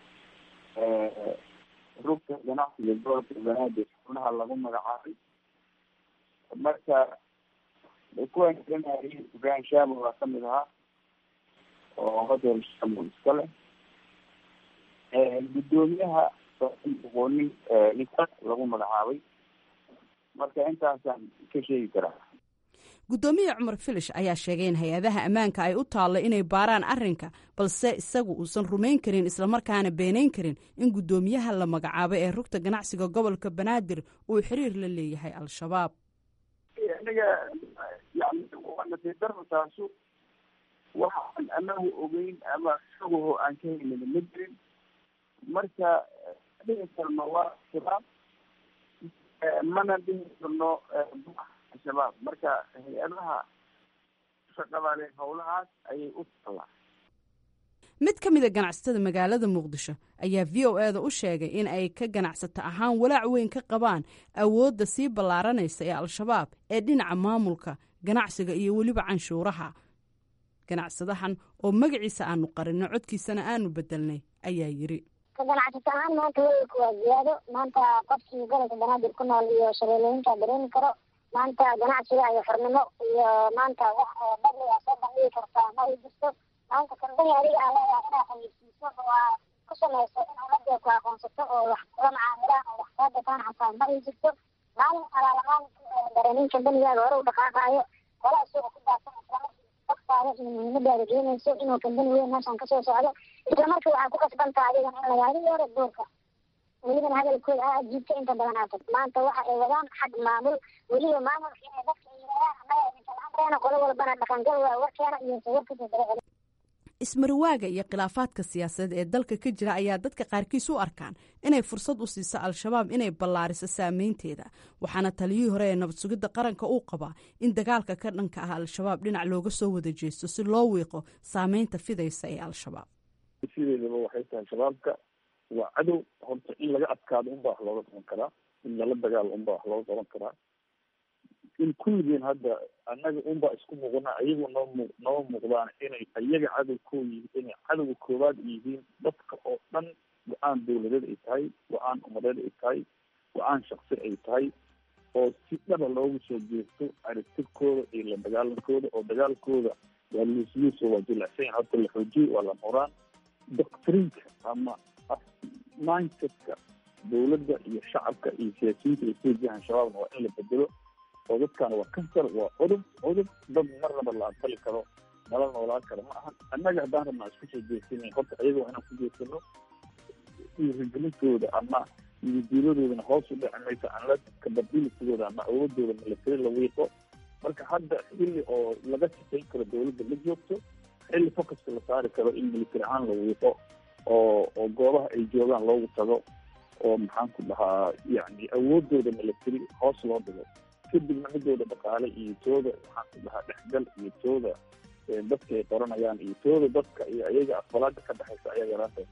rugta ganacsiga gobolka banaadir xubnaha lagu magacaabay marka kuwan garanayay ibrahim shamo waa kamid ahaa oo hotel shamo iska leh guddoomiyaha aqoonin ninka lagu magacaabay marka intaasaan ka sheegi karaa guddoomiye cumar filish ayaa sheegay in hay-adaha ammaanka ay u taallo inay baaraan arrinka balse isagu uusan rumayn karin islamarkaana beenayn karin in guddoomiyaha la magacaabay ee rugta ganacsiga gobolka banaadir uu xiriir la leeyahay al-shabaab aniga yani waa nasiib darro taasu waxaan anagu ogeyn ama isaguho aan ka helin ma jirin marka dhihi karno waa shabaab mana dhihi karno shabaab marka hay-adaha shaqadale howlahaas ayay u tallaa mid ka mid a ganacsatada magaalada muqdisho ayaa v o eda u sheegay in ay ka ganacsato ahaan walaac weyn ka qabaan awoodda sii ballaaranaysa ee al-shabaab ee dhinaca maamulka ganacsiga iyo weliba canshuuraha ganacsadahan oo magaciisa aanu qarinno codkiisana aanu bedelnay ayaa yidhi ka ganacsato ahaan maanta welwelka waa ziyaado maanta qofkii gobolka banaadir ku nool iyo shabeelooyinka dareemi karo maanta ganacsiga iyo xornimo iyo maanta wax badliga soo bandhigi kartaa ma ay jirto maanta kambani adiga aa leedahay inaa xayeysiiso oo aa ku samayso in ummadda ku aqoonsato oo wax kula macaamilaan oo wax kaa gataan xataa ma ay jirto maalin alaalamaan dareemin kambanigaaga hore u dhaqaaqaayo qola isuga ku daadsan islamarkii dadkaada iyo muhiimadaada keenayso inuu kambani weyn meeshan kasoo socdo isla markii waxaa ku kasbantaa adigan in lagaadigi hore doorka welibana hadalkooda aa jiibta inta badan aatag maanta waxa ay wadaan xag maamul weliba maamulka inay dadka yiraahaan annaga idinka la-aanteena qolo walbana dhaqangal waa warkeena iyo sawarkiisa dara celi ismarwaaga iyo khilaafaadka siyaasadeed ee dalka ka jira ayaa dadka qaarkiis u arkaan inay fursad u siiso al-shabaab inay ballaariso saameynteeda waxaana taliyihii hore ee nabad sugidda qaranka uu qabaa in dagaalka ka dhanka ah al-shabaab dhinac looga soo wada jeesto si loo wiiqo saameynta fidaysa ee al-shabaab sideedaba waxay tahay shabaabka waa cadow horta in laga adkaado unbaa wax looga qaban karaa in lala dagaalo unbaa wax looga qaban karaa in kulligeen hadda annaga unbaa isku muuqana ayagu noo mu noo muuqdaan inay ayaga cadow koo yihiin inay cadowga koowaad yihiin dadka oo dhan go-aan dawladeed ay tahay go-aan umadeed ay tahay go-aan shaksi ay tahay oo si dhaba loogu soo jeesto aragtirkooda iyo la dagaalankooda oo dagaalkooda waa luusluuso waa jilicsan yahay horta la xoojiyey waa la muraan doctrinka ama mindsetka dawladda iyo shacabka iyo siyaasiyiinta ay soo jihaan shabaabna waa in la bedelo oo dadkaana waa kansar waa cudub cudub dad marnaba la aqbali karo nala noolaan karo ma ahan annaga haddaan rabnaa isku soo jeesina horta ayaga waa inaan ku jeesano dhiirigelintooda ama yididiiladoodana hoos u dhici mayso anla kababilisigooda ama awoodooda milatari la wiiqo marka hadda xilli oo laga shaqayn karo dawladda la joogto xilli focuska la saari karo in military ahaan la wiiqo oo oo goobaha ay joogaan loogu tago oo maxaan ku dhahaa yani awoodooda military hoos loo dhigo kadibna midooda dhaqaale iyo tooda maxaan ku dhahaa dhexgal iyo tooda dadka ay qoranayaan iyo tooda dadka iyo ayaga aqbalaada ka dhexaysa ayaa yaraanta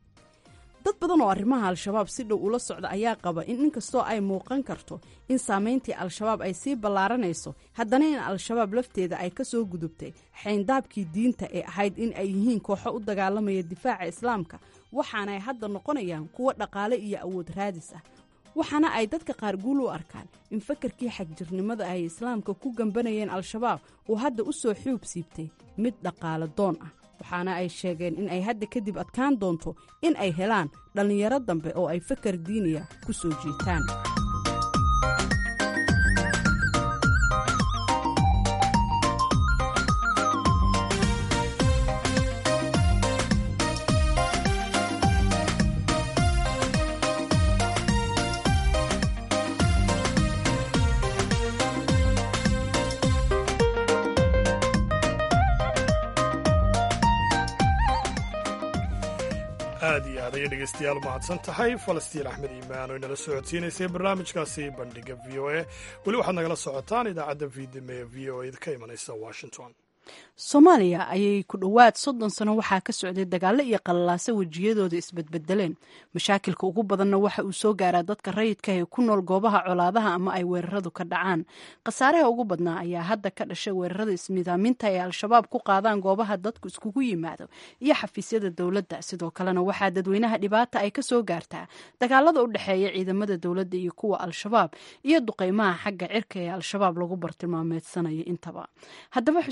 dad badan oo arrimaha al-shabaab si dhow ula socda ayaa qaba in inkastoo ay muuqan karto in saameyntii al-shabaab ay sii ballaaranayso haddana in al-shabaab lafteeda ay ka soo gudubtay xayndaabkii diinta ee ahayd in ay yihiin kooxo u dagaalamaya difaaca islaamka waxaana ay hadda noqonayaan kuwo dhaqaale iyo awood raadis ah waxaana ay dadka qaar guul u arkaan in fakarkii xagjirnimada ay islaamka ku gambanayeen al-shabaab uu hadda u soo xuub siibtay mid dhaqaale doon ah waxaana ay sheegeen in ay hadda kadib adkaan doonto in ay helaan dhallinyaro dambe oo ay fakar diiniya ku soo jiitaan aad iyo aad ayay dhegeystayaal u mahadsan tahay falastiin axmed iimaan oo inala socodsiinaysay barnaamijkaasi bandhiga v o a weli waxaad nagala socotaan idaacadda vidime ee v o a ka imanaysa washington soomaaliya ayay ku dhowaad soddon sano waxaa ka socday dagaallo iyo qalalaaso wejiyadooda isbedbedeleen mashaakilka ugu badanna waxa uu soo gaaraa dadka rayidka ee ku nool goobaha colaadaha ama ay weeraradu ka dhacaan khasaaraha ugu badnaa ayaa hadda ka dhashay weerarada ismidaaminta ay al-shabaab ku qaadaan goobaha dadku iskugu yimaado iyo xafiisyada dowladda sidoo kalena waxaa dadweynaha dhibaata ay ka soo gaartaa dagaalada u dhexeeya ciidamada dowladda iyo kuwa al-shabaab iyo duqeymaha xagga cirka ee al-shabaab lagu bartilmaameedsanayo intaba haddaba xuseen bare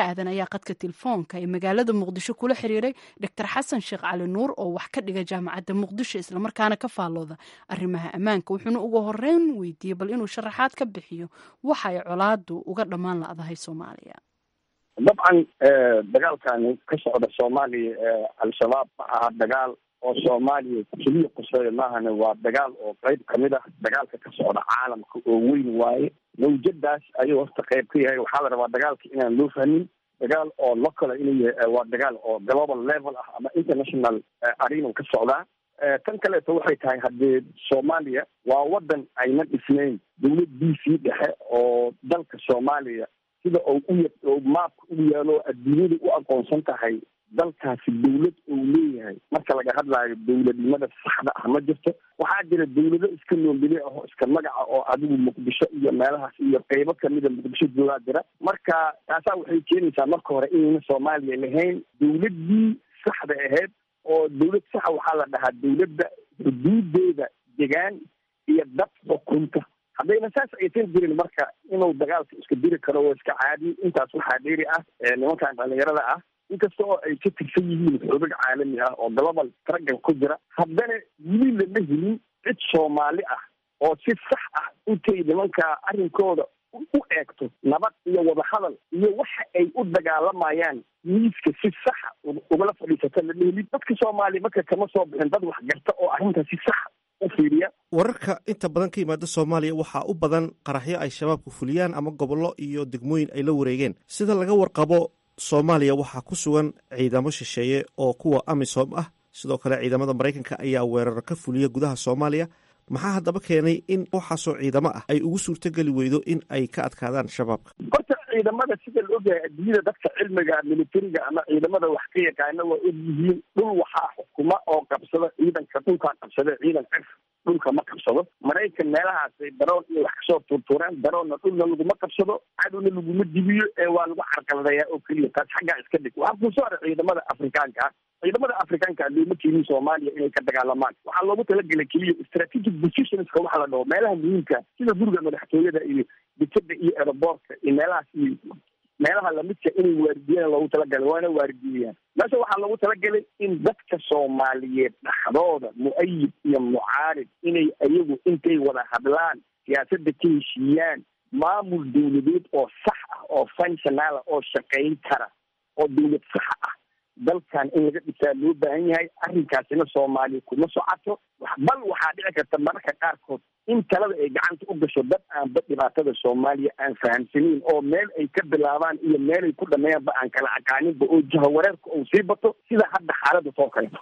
aadan ayaa qadka telefoonka ee magaalada muqdisho kula xiriiray doctor xasan sheekh cali nuur oo wax ka dhiga jaamacadda muqdisho islamarkaana ka faallooda arrimaha ammaanka wuxuuna ugu horeyn weydiiyey bal inuu sharaxaad ka bixiyo waxa ay colaadu uga dhammaan la-dahay soomaaliya dabcan dagaalkani ka socda soomaaliya al-shabaab ma aha dagaal oo soomaaliya keliya quseeyo maahane waa dagaal oo qeyb kamid ah dagaalka ka socda caalamka oo weyn waaye mawjadaas ayuu horta qeyb ka yahay waxaa la rabaa dagaalka inaan loo fahmin dagaal oo local inuu yahay waa dagaal oo global level ah ama international arena ka socdaa tan kaleeto waxay tahay haddee soomaaliya waa wadan ayna dhisnayn dawlad b c dhexe oo dalka soomaaliya sida oo u maabka ugu yaalo adduunyada u aqoonsan tahay dalkaasi dawlad uu leeyahay marka laga hadlaayo dawladnimada saxda ah ma jirto waxaa jira dawlado iska noombili ah oo iska magaca oo adigu muqdisho iyo meelahaas iyo qeybo kamida muqdisho joogaa jira marka taasaa waxay keenaysaa marka hore inayna soomaaliya lahayn dawladdii saxda ahayd oo dawlad saxa waxaa la dhahaa dawladda xuduudeeda degaan iyo dad xukunta haddayna saas aysan jirin marka inuu dagaalka iska diri karo waa iska caadi intaas waxaa dheeri ah nimankan dhalinyarada ah inkasta oo ay ka tirsan yihiin xoogag caalami ah oo global traggan ku jira haddana weli lama helin cid soomaali ah oo si sax ah intay nimanka arrinkooda u eegto nabad iyo wadahadal iyo waxa ay u dagaalamayaan miiska si saxa ugala fadhiisata lama helin dadka soomaaliya marka kama soo bixin dad wax garta oo arrinta si saxa u fiiriya wararka inta badan ka yimaada soomaaliya waxaa u badan qaraxyo ay shabaabku fuliyaan ama gobollo iyo degmooyin ay la wareegeen sida laga warqabo soomaaliya waxaa ku sugan ciidamo shisheeye oo kuwa amisom ah sidoo kale ciidamada maraykanka ayaa weerar ka fuliya gudaha soomaaliya maxaa haddaba keenay in waxaasoo ciidamo ah ay ugu suurtogeli weydo in ay ka adkaadaan shabaabka horta ciidamada sida la ogyahay adduunyada dadka cilmiga militariga ama ciidamada wax ka yaqaana waa og yihiin dhul waxaa xukuma oo qabsada ciidanka dhulkaa qabsada ciidan cif dhulka ma qabsado maraykan meelahaasay daroon iyo wax kasoo tuurtuureen daroonna dhulna laguma qabsado cadowna laguma dibiyo ee waa lagu carqaladayaa oo keliya taas xaggaa iska dhig waxaa kusoo haray ciidamada afrikaanka ah ciidamada afrikaanka looma keenin soomaaliya inay ka dagaalamaan waxaa loogu talagelay keliya strategic positionska waxa la dhaho meelaha muhiimka sida guriga madaxtooyada iyo dekeda iyo aeroboortka iyo meelahaas iyo meelaha lamidka inay waardiyaan loogu talagalay waana waardiyayaan meesha waxaa loogu talagalay in dadka soomaaliyeed dhaxdooda mu-ayid iyo mucaarib inay ayagu intay wada hadlaan siyaasadda ka heshiiyaan maamul dawladeed oo sax ah oo functionala oo shaqayn kara oo dawlad saxa ah dalkan in laga dhisaa loo baahan yahay arrinkaasina soomaaliya kuma socoto bal waxaa dhici karta mararka qaarkood in talada ay gacanta u gasho dad aanba dhibaatada soomaaliya aan fahamsanayn oo meel ay ka bilaabaan iyo meel ay ku dhameeyaanba aan kala aqaaninba oo jahawareerka uu sii bato sida hadda xaaladda soo kaleto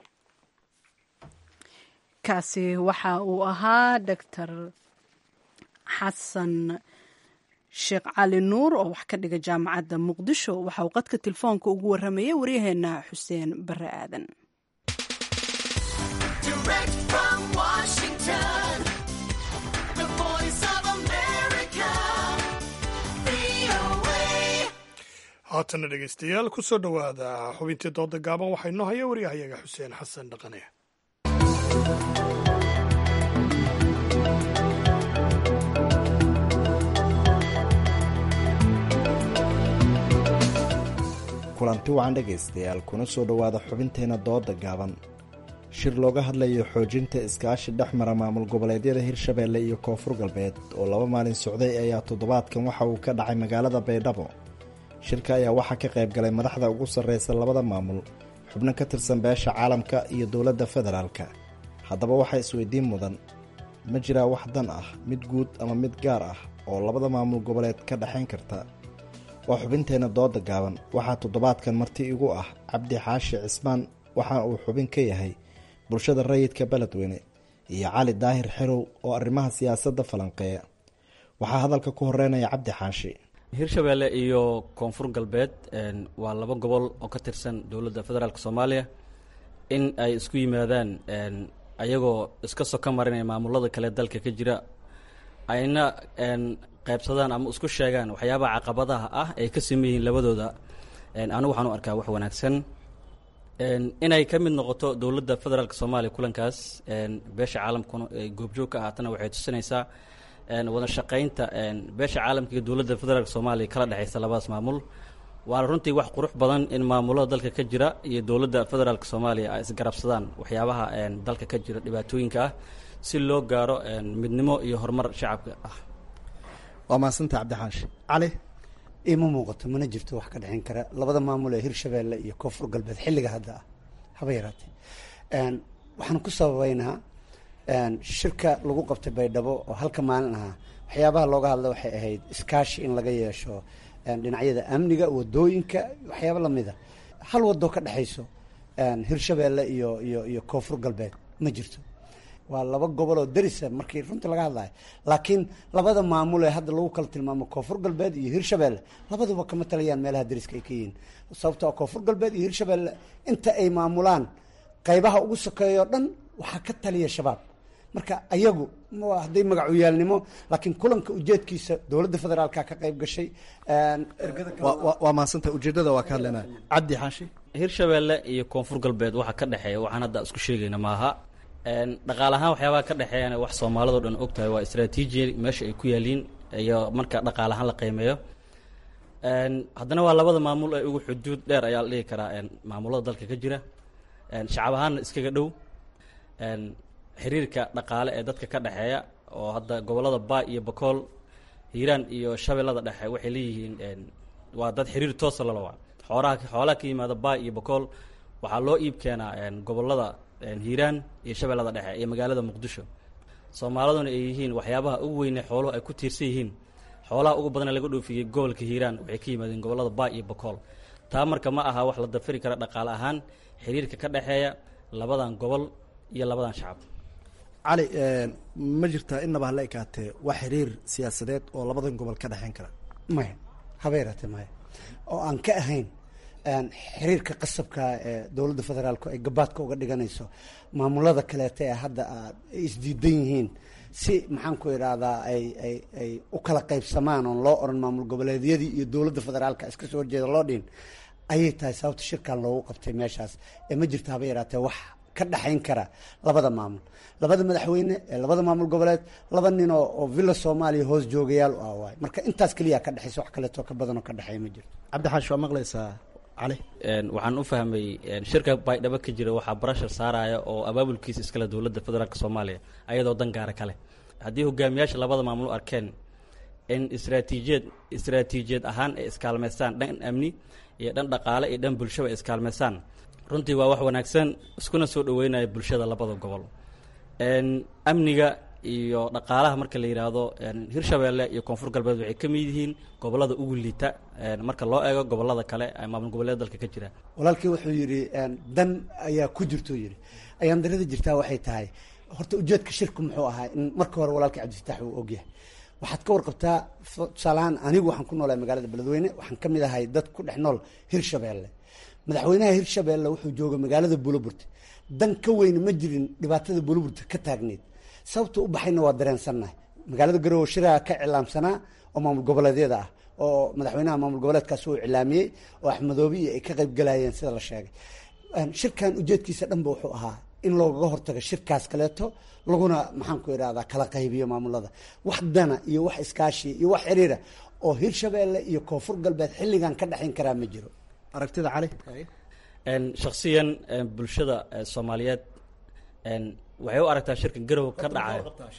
kaasi waxa uu ahaa doctor xasan sheekh cali nuur oo wax ka dhiga jaamacadda muqdisho waxa uu qadka telefoonka ugu warramayay waryaheena xuseen bare aadan haatana dhegeystayaal ku soo dhowaada xubintii dooda gaaban waxaa inoo haya waryahayaga xuseen xasan dhaqane kulanti wacan dhegaystayaal kuna soo dhowaada xubinteena dooda gaaban shir looga hadlayo xoojinta iskaashi dhex mara maamul goboleedyada hirshabeelle iyo koonfur galbeed oo laba maalin socday ayaa toddobaadkan waxa uu ka dhacay magaalada baydhabo shirka ayaa waxaa ka qayb galay madaxda ugu sarreysa labada maamul xubno ka tirsan beesha caalamka iyo dowladda federaalka haddaba waxaa isweydiin mudan ma jiraa wax dan ah mid guud ama mid gaar ah oo labada maamul goboleed ka dhexayn karta waa xubinteenna dooda gaaban waxaa toddobaadkan marti igu ah cabdi xaashi cismaan waxa uu xubin ka yahay bulshada rayidka beledweyne iyo cali daahir xerow oo arrimaha siyaasadda falanqeeya waxaa hadalka ku horeynaya cabdi xaashi hirshabeelle iyo koonfur galbeed waa laba gobol oo ka tirsan dowladda federaalk soomaaliya in ay isku yimaadaan ayagoo iska soka marinaya maamulada kale dalka ka jira ayna qaybsadaan ama isku sheegaan waxyaabaha caqabadaha ah ay ka sameyn yihiin labadooda anigu waxaan u arkaa wax wanaagsan inay ka mid noqoto dowladda federaalk soomaaliya kulankaas beesha caalamkuna ay goobjoog ka ahaatana waxay tusinaysaa wada shaqaynta beesha caalamka iyo dowladda federaalk soomaaliya kala dhexaysa labadaas maamul waa runtii wax qurux badan in maamulada dalka ka jira iyo dowladda federaalk soomaaliya ay isgarabsadaan waxyaabaha dalka ka jira dhibaatooyinka ah si loo gaaro midnimo iyo horumar shacabka ah waa mahadsanta cabdixaashi cali ima muuqato mana jirto wax ka dhexin kara labada maamul ee hirshabeelle iyo koonfur galbeed xilliga hadda ah haba yaraatee waxaan ku sababeynaa shirka lagu qabtay baydhabo oo halka maalin ahaa waxyaabaha looga hadla waxay ahayd iskaashi in laga yeesho dhinacyada amniga wadooyinka waxyaaba lamida hal wadoo ka dhexayso hirshabeelle iyo iyo iyo koonfur galbeed ma jirto waa laba gobol oo darisa markii runtii laga hadlayo laakiin labada maamul ee hadda lagu kala tilmaamo koonfur galbeed iyo hirshabeelle labaduba kama talayaan meelaha dariska ay ka yihiin sababtoo koonfur galbeed iyo hirshabeelle inta ay maamulaan qaybaha ugu sokeeyo o dhan waxaa ka taliya shabaab marka ayagu hadday magacuyaalnimo laakiin kulanka ujeedkiisa dowladda federaalka ka qayb gashay waa mahadsanta ujeedada waa ka hadlaynaa cabdi xaashi hirshabeelle iyo koonfur galbeed waxa ka dhexeeya waxaan hadda isku sheegayna maaha dhaqaale ahaan waxyaabaha ka dhexeeyana wax soomaalidao dhan og tahay waa istraatiiji meesha ay ku yaaliin iyo marka dhaqaale ahaan la qiimeeyo haddana waa labada maamul ee ugu xuduud dheer ayaa la dhihi karaa maamulada dalka ka jira shacab ahaanna iskaga dhow xiriirka dhaqaale ee dadka ka dhexeeya oo hadda gobolada baa iyo bakool hiiraan iyo shabeellada dhexe waxay leeyihiin waa dad xiriir toosa lalawa xoolaha xoolaha ka yimaada baa iyo bakool waxaa loo iib keenaa gobolada hiiraan iyo shabeellada dhexe iyo magaalada muqdisho soomaaliduna ay yihiin waxyaabaha ugu weyne xooluhu ay ku tiirsan yihiin xoolaha ugu badana laga dhoofiyey gobolka hiiraan waxay ka yimaadeen gobolada baa iyo bakool taa marka ma aha wax la dafiri kara dhaqaale ahaan xiriirka ka dhexeeya labadan gobol iyo labadan shacab cali ma jirtaa inaba hala ekaatee wax xiriir siyaasadeed oo labadan gobol ka dhexeyn kara maya haba yaraatee maya oo aan ka ahayn xiriirka qasabka ee dowladda federaalku ay gabaadka uga dhiganayso maamulada kaleeta ee hadda aad ay isdiidan yihiin si maxaan ku idhaahdaa ay ay ay u kala qaybsamaan oon loo oran maamul goboleedyadii iyo dowladda federaalka iska soo horjeeda loo dhihin ayay tahay sababta shirkan loogu qabtay meeshaas ee ma jirta haba yaraatee wax ka dhexayn kara labada maamul labada madaxweyne ee labada maamul goboleed laba nin oo oo villa soomaaliya hoos joogayaal u ah waay marka intaas keliya ka dhexaysa wax kaleeto ka badanoo ka dhexeeya ma jirto cabdixaash waa maqlaysaa cali waxaan u fahmay shirka baydhabo ka jira waxaa barashar saaraya oo abaabulkiisa iskale dowladda federaalk soomaaliya ayadoo dan gaara kale haddii hogaamiyaasha labada maamul arkeen in istraatiijiyad istraatiijiyad ahaan ay iskaalmaystaan dhan amni iyo dhan dhaqaale iyo dhan bulshaba ay iskaalmaystaan runtii waa wax wanaagsan iskuna soo dhaweynaya bulshada labada gobol amniga iyo dhaqaalaha marka la yidhaahdo hirshabeelle iyo koonfur galbeed waxay ka mid yihiin gobolada ugu liita marka loo eego gobolada kale ee maamul goboleeda dalka ka jira walaalkii wuxuu yidhi dan ayaa ku jirtuu yidhi ayaan darada jirtaa waxay tahay horta ujeedka shirku muxuu ahaa in marka hore walaalkii cabdifitaax uu ogyahay waxaad ka warqabtaa tusaalahaan anigu waxaan ku noolahay magaalada beledweyne waxaan ka mid ahay dad ku dhex nool hirshabeelle madaxweynaha hirshabeelle wuxuu jooga magaalada buloburte dan ka weyne ma jirin dhibaatada buloburte ka taagneyd sababta u baxayna waa dareensannahay magaalada garowe shiraha ka cilaamsanaa oo maamul goboleedyada ah oo madaxweynaha maamul goboleedkaas uu iclaamiyey oo axmedoobi iyo ay ka qayb galayeen sida la sheegay shirkan ujeedkiisa dhanba wuxuu ahaa in loogaga hortago shirkaas kaleeto laguna maxaan ku idhahdaa kala qaybiyo maamulada wax dana iyo wax iskaashi iyo wax xiriira oo hirshabeelle iyo koonfur galbeed xilligan ka dhexayn karaa ma jiro aragtida cali shaksiyan bulshada soomaaliyeed waxay u aragtaa shirka garowe ka dhacayo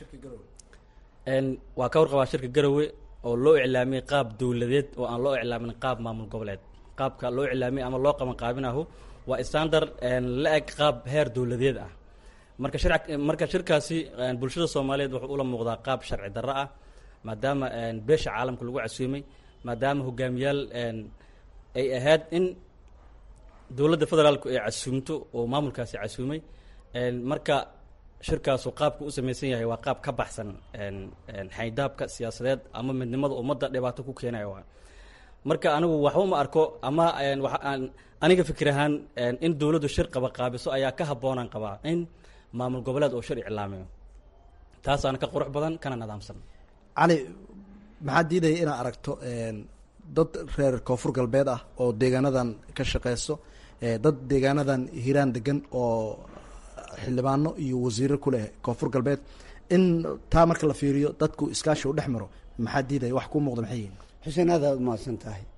waa ka warqabaa shirka garowe oo loo iclaamiyey qaab dowladeed oo aan loo iclaamin qaab maamul goboleed qaabka loo iclaamiyey ama loo qaban qaabinahu waa standard la eg qaab heer dowladeed ah marka shir marka shirkaasi bulshada soomaaliyeed wuxuu ula muuqdaa qaab sharci darro ah maadaama beesha caalamka lagu casuumay maadaama hogaamiyaal ay ahayd in dowladda federaalku ay casuumto oo maamulkaasi casuumay marka shirkaasu qaabka u samaysan yahay waa qaab ka baxsan xaydaabka siyaasadeed ama midnimada ummadda dhibaato ku keenaya waa marka anigu waxba ma arko ama waxaan aniga fikir ahaan in dowladdu shir qaba qaabiso ayaa ka habboonaan qabaa in maamul goboleed oo shir iclaamiyo taasaana ka qurux badan kana nidaamsan cali maxaa diidaya inaad aragto dad reer koonfur galbeed ah oo deegaanadan ka shaqeyso dad deegaanadan hiiraan degan oo xildhibaano iyo wasiiro ku leh koonfur galbeed in taa marka la fiiriyo dadku iskaashi u dhex maro maxaa diidaya wax kuu muuqda maxay yihin xuseen aad aad umahadsan tahay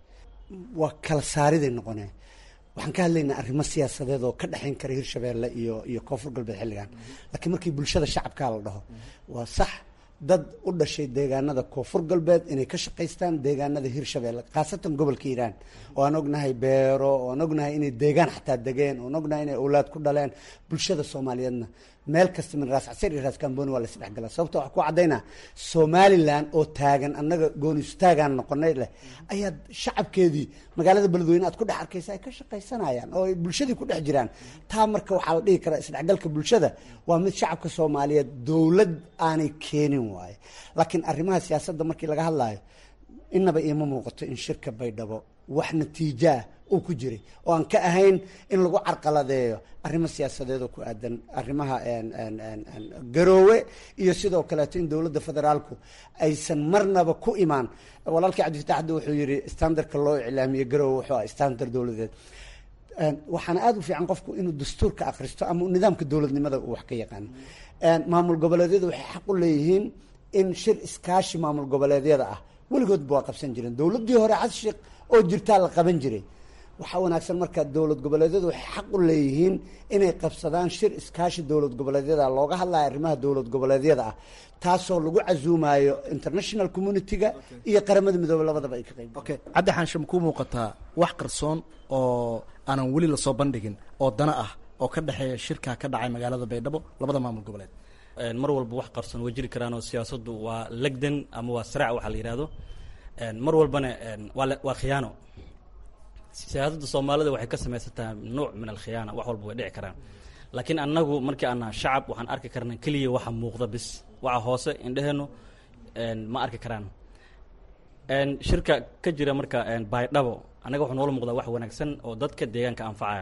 waa kala saariday noqonee waxaan ka hadlaynaa arrimo siyaasadeed oo ka dhexayn kara hirshabeelle iyo iyo koonfur galbeed xilligan laakiin markii bulshada shacabkaa la dhaho waa sax dad u dhashay deegaanada koonfur galbeed inay ka shaqaystaan deegaanada hirshabeelle khaasatan gobolka hiiraan oo aan ognahay beero oo aan ognahay inay deegaan xataa degeen oo aan ognahay inay awlaad ku dhaleen bulshada soomaaliyeedna meel kasta min raas casir iyo raas kamboni waa la isdhexgalaa sababta waxaa ku caddaynaa somalilan oo taagan annaga goonistaagaan noqonay leh ayaa shacabkeedii magaalada beledweyne aad ku dhex arkaysa ay ka shaqaysanayaan oo ay bulshadii ku dhex jiraan taa marka waxaa la dhihi karaa isdhexgalka bulshada waa mid shacabka soomaaliyeed dowlad aanay keenin waaye laakiin arrimaha siyaasadda markii laga hadlaayo inaba iima muuqato in shirka baydhabo wax natiijoah uu ku jiray oo aan ka ahayn in lagu carqaladeeyo arrimo siyaasadeed oo ku aadan arrimaha garoowe iyo sidoo kaleeto in dowladda federaalku aysan marnaba ku imaan walaalkii cabdifatax hadda wuxuu yihi standardka loo iclaamiye garoowe wuxuu ah standard dowladeed waxaana aada u fiican qofku inuu dastuurka akhristo ama nidaamka dowladnimada uu wax ka yaqaano maamul goboleedyada waxay xaq u leeyihiin in shir iskaashi maamul goboleedyada ah weligoodba waa qabsan jireen dowladdii hore cashiq oo jirtaa la qaban jiray waxaa wanaagsan marka dowlad goboleedyadu waxay xaq u leeyihiin inay qabsadaan shir iskaashi dowlad goboleedyada looga hadlayo arrimaha dowlad goboleedyada ah taasoo lagu casuumayo international community-ga iyo qaramada midoobe labadaba ay ka qayb okay caddi xaanshe makuu muuqataa wax qarsoon oo aanan weli lasoo bandhigin oo dana ah oo ka dhexeeya shirkaa ka dhacay magaalada baydhabo labada maamul goboleed mar walba wax qarsoon way jiri karaan oo siyaasaddu waa legdan ama waa siraac waxaa la yidhaahdo mar walbana waa waa khiyaano siyaasadda soomaalida waxay ka samaysantaha nuuc min alkhiyaana wax walba way dhici karaan laakiin annagu markii aan naha shacab waxaan arki karnaa keliya waxa muuqda bis waxa hoose indheheennu ma arki karaan shirka ka jira marka baydhabo annaga waxuu noola muuqdaa wax wanaagsan oo dadka deegaanka anfacaya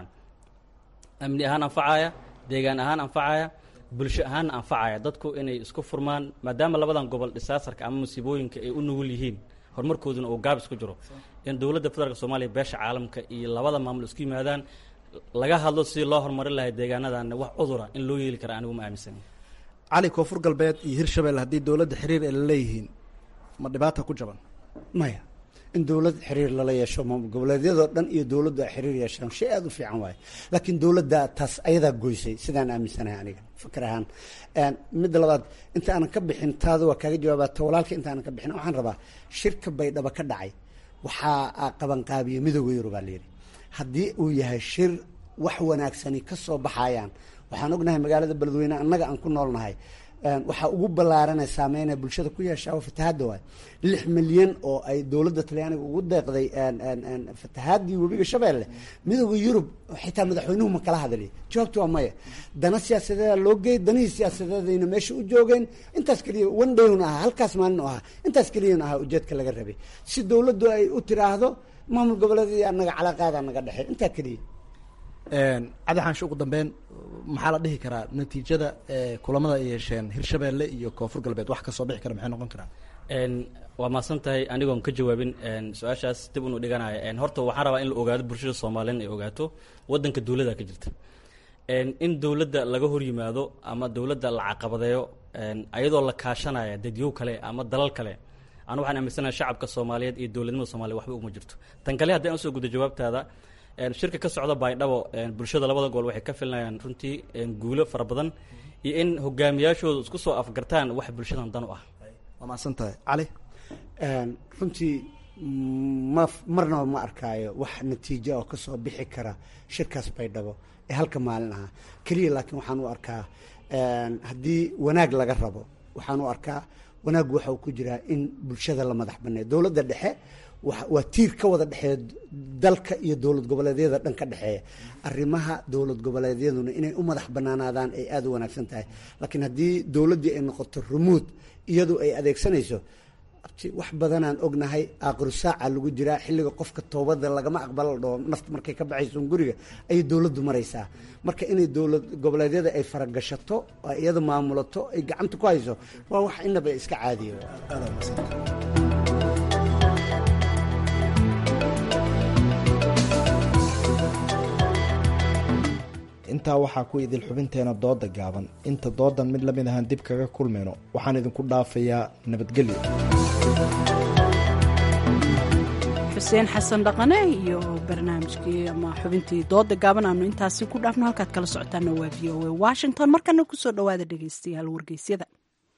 amni ahaan anfacaya deegaan ahaan anfacaya bulsho ahaanna anfacaya dadku inay isku furmaan maadaama labadan gobol dhisaasarka ama musiibooyinka ay u nugul yihiin horumarkooduna uu gaabis ku jiro in dowladda federaalk soomaaliya beesha caalamka iyo labada maamul isku yimaadaan laga hadlo sidii loo horumarin lahay deegaanadan wax cudura in loo yeeli kara anigu ma aaminsani cali koonfur galbeed iyo hirshabelle haddii dowladda xiriir ay la leeyihiin ma dhibaata ku jaban maya in dowlad xiriir lala yeesho maamul goboleedyadoo dhan iyo dowladdu ay xiriir yeeshaan shay aada u fiican waaye laakiin dowladda taas ayadaa goysay sidaan aaminsanahay aniga fikir ahaan midda labaad inta aanan ka bixin taada waa kaaga jawaabaa ta walaalka inta aanan ka bixin waxaan rabaa shirka baydhabo ka dhacay waxaa qabanqaabiye midooda yurubaa layidhi haddii uu yahay shir wax wanaagsani ka soo baxayaan waxaan ognahay magaalada beledweyne annaga aan ku noolnahay waxaa ugu ballaaranay saameynaya bulshada ku yeeshaa oo fatahaadda waay lix milyan oo ay dowladda talyaaniga ugu deeqday fatahaadii webiga shabeelle midooda yurub xitaa madaxweynuhu ma kala hadliy jawaabtu waa maya dana siyaasadeeda loo geey danihii siyaasadeedayna meesha u joogeen intaas keliya one dayn ahaa halkaas maalin u ahaa intaas keliyana ahaa ujeedka laga rabay si dowladdu ay u tiraahdo maamul goboleedii annaga calaaqaadaa naga dhexey intaa keliya cadi xaanshe ugu dambeyn maxaa la dhihi karaa natiijada kulamada ay yeesheen hirshabelle iyo koonfur galbeed wax kasoo bixi kara maxay noqon karaan waa mahadsan tahay anigoon ka jawaabin su-aashaas dib unu dhiganaya horta waxaan rabaa in la ogaado bulshada soomaaliyeed ay ogaato wadanka dowladda ka jirta in dowladda laga hor yimaado ama dowladda la caqabadeeyo ayadoo la kaashanaya dadyow kale ama dalal kale anu waxaan aaminsanaha shacabka soomaaliyeed iyo dowladnimada soomaliya waxba uma jirto tan kale haddii aan usoo guda jawaabtaada shirka ka socda baydhabo bulshada labada gobol waxay ka filinayaan runtii guulo fara badan iyo in hogaamiyaashooda isku soo afgartaan wax bulshadan dan u ah waa mahadsan tahay cali runtii ma marnaba ma arkaayo wax natiijo oo kasoo bixi kara shirkaas baydhabo ee halka maalin ahaa keliya laakiin waxaan u arkaa haddii wanaag laga rabo waxaan u arkaa wanaaggu waxa uu ku jiraa in bulshada la madax baneeyo dowladda dhexe waa tiir ka wada dhexeeya dalka iyo dowlad goboleedyada dhan ka dhexeeya arrimaha dowlad goboleedyaduna inay u madax banaanaadaan ay aada u wanaagsan tahay laakiin haddii dowladdii ay noqoto rumuud iyadu ay adeegsanayso wax badanaan ognahay aaqiru saaca lagu jiraa xilliga qofka toobada lagama aqbala la dhaho nafta markay ka baxayso guriga ayay dowladdu maraysaa marka inay dowlad goboleedyada ay faragashato oo iyada maamulato ay gacanta ku hayso waa wax inaba iska caadiya intaa waxaa ku idil xubinteena dooda gaaban inta doodan mid lamid ahaan dib kaga kulmayno waxaan idinku dhaafayaa nabadgelyo xuseen xasan dhaqane iyo barnaamijkii ama xubintii dooda gaaban aanu intaasi ku dhaafno halkaad kala socotaana waa v o a washington markana kusoo dhowaada dhegeystayaal wargeysyada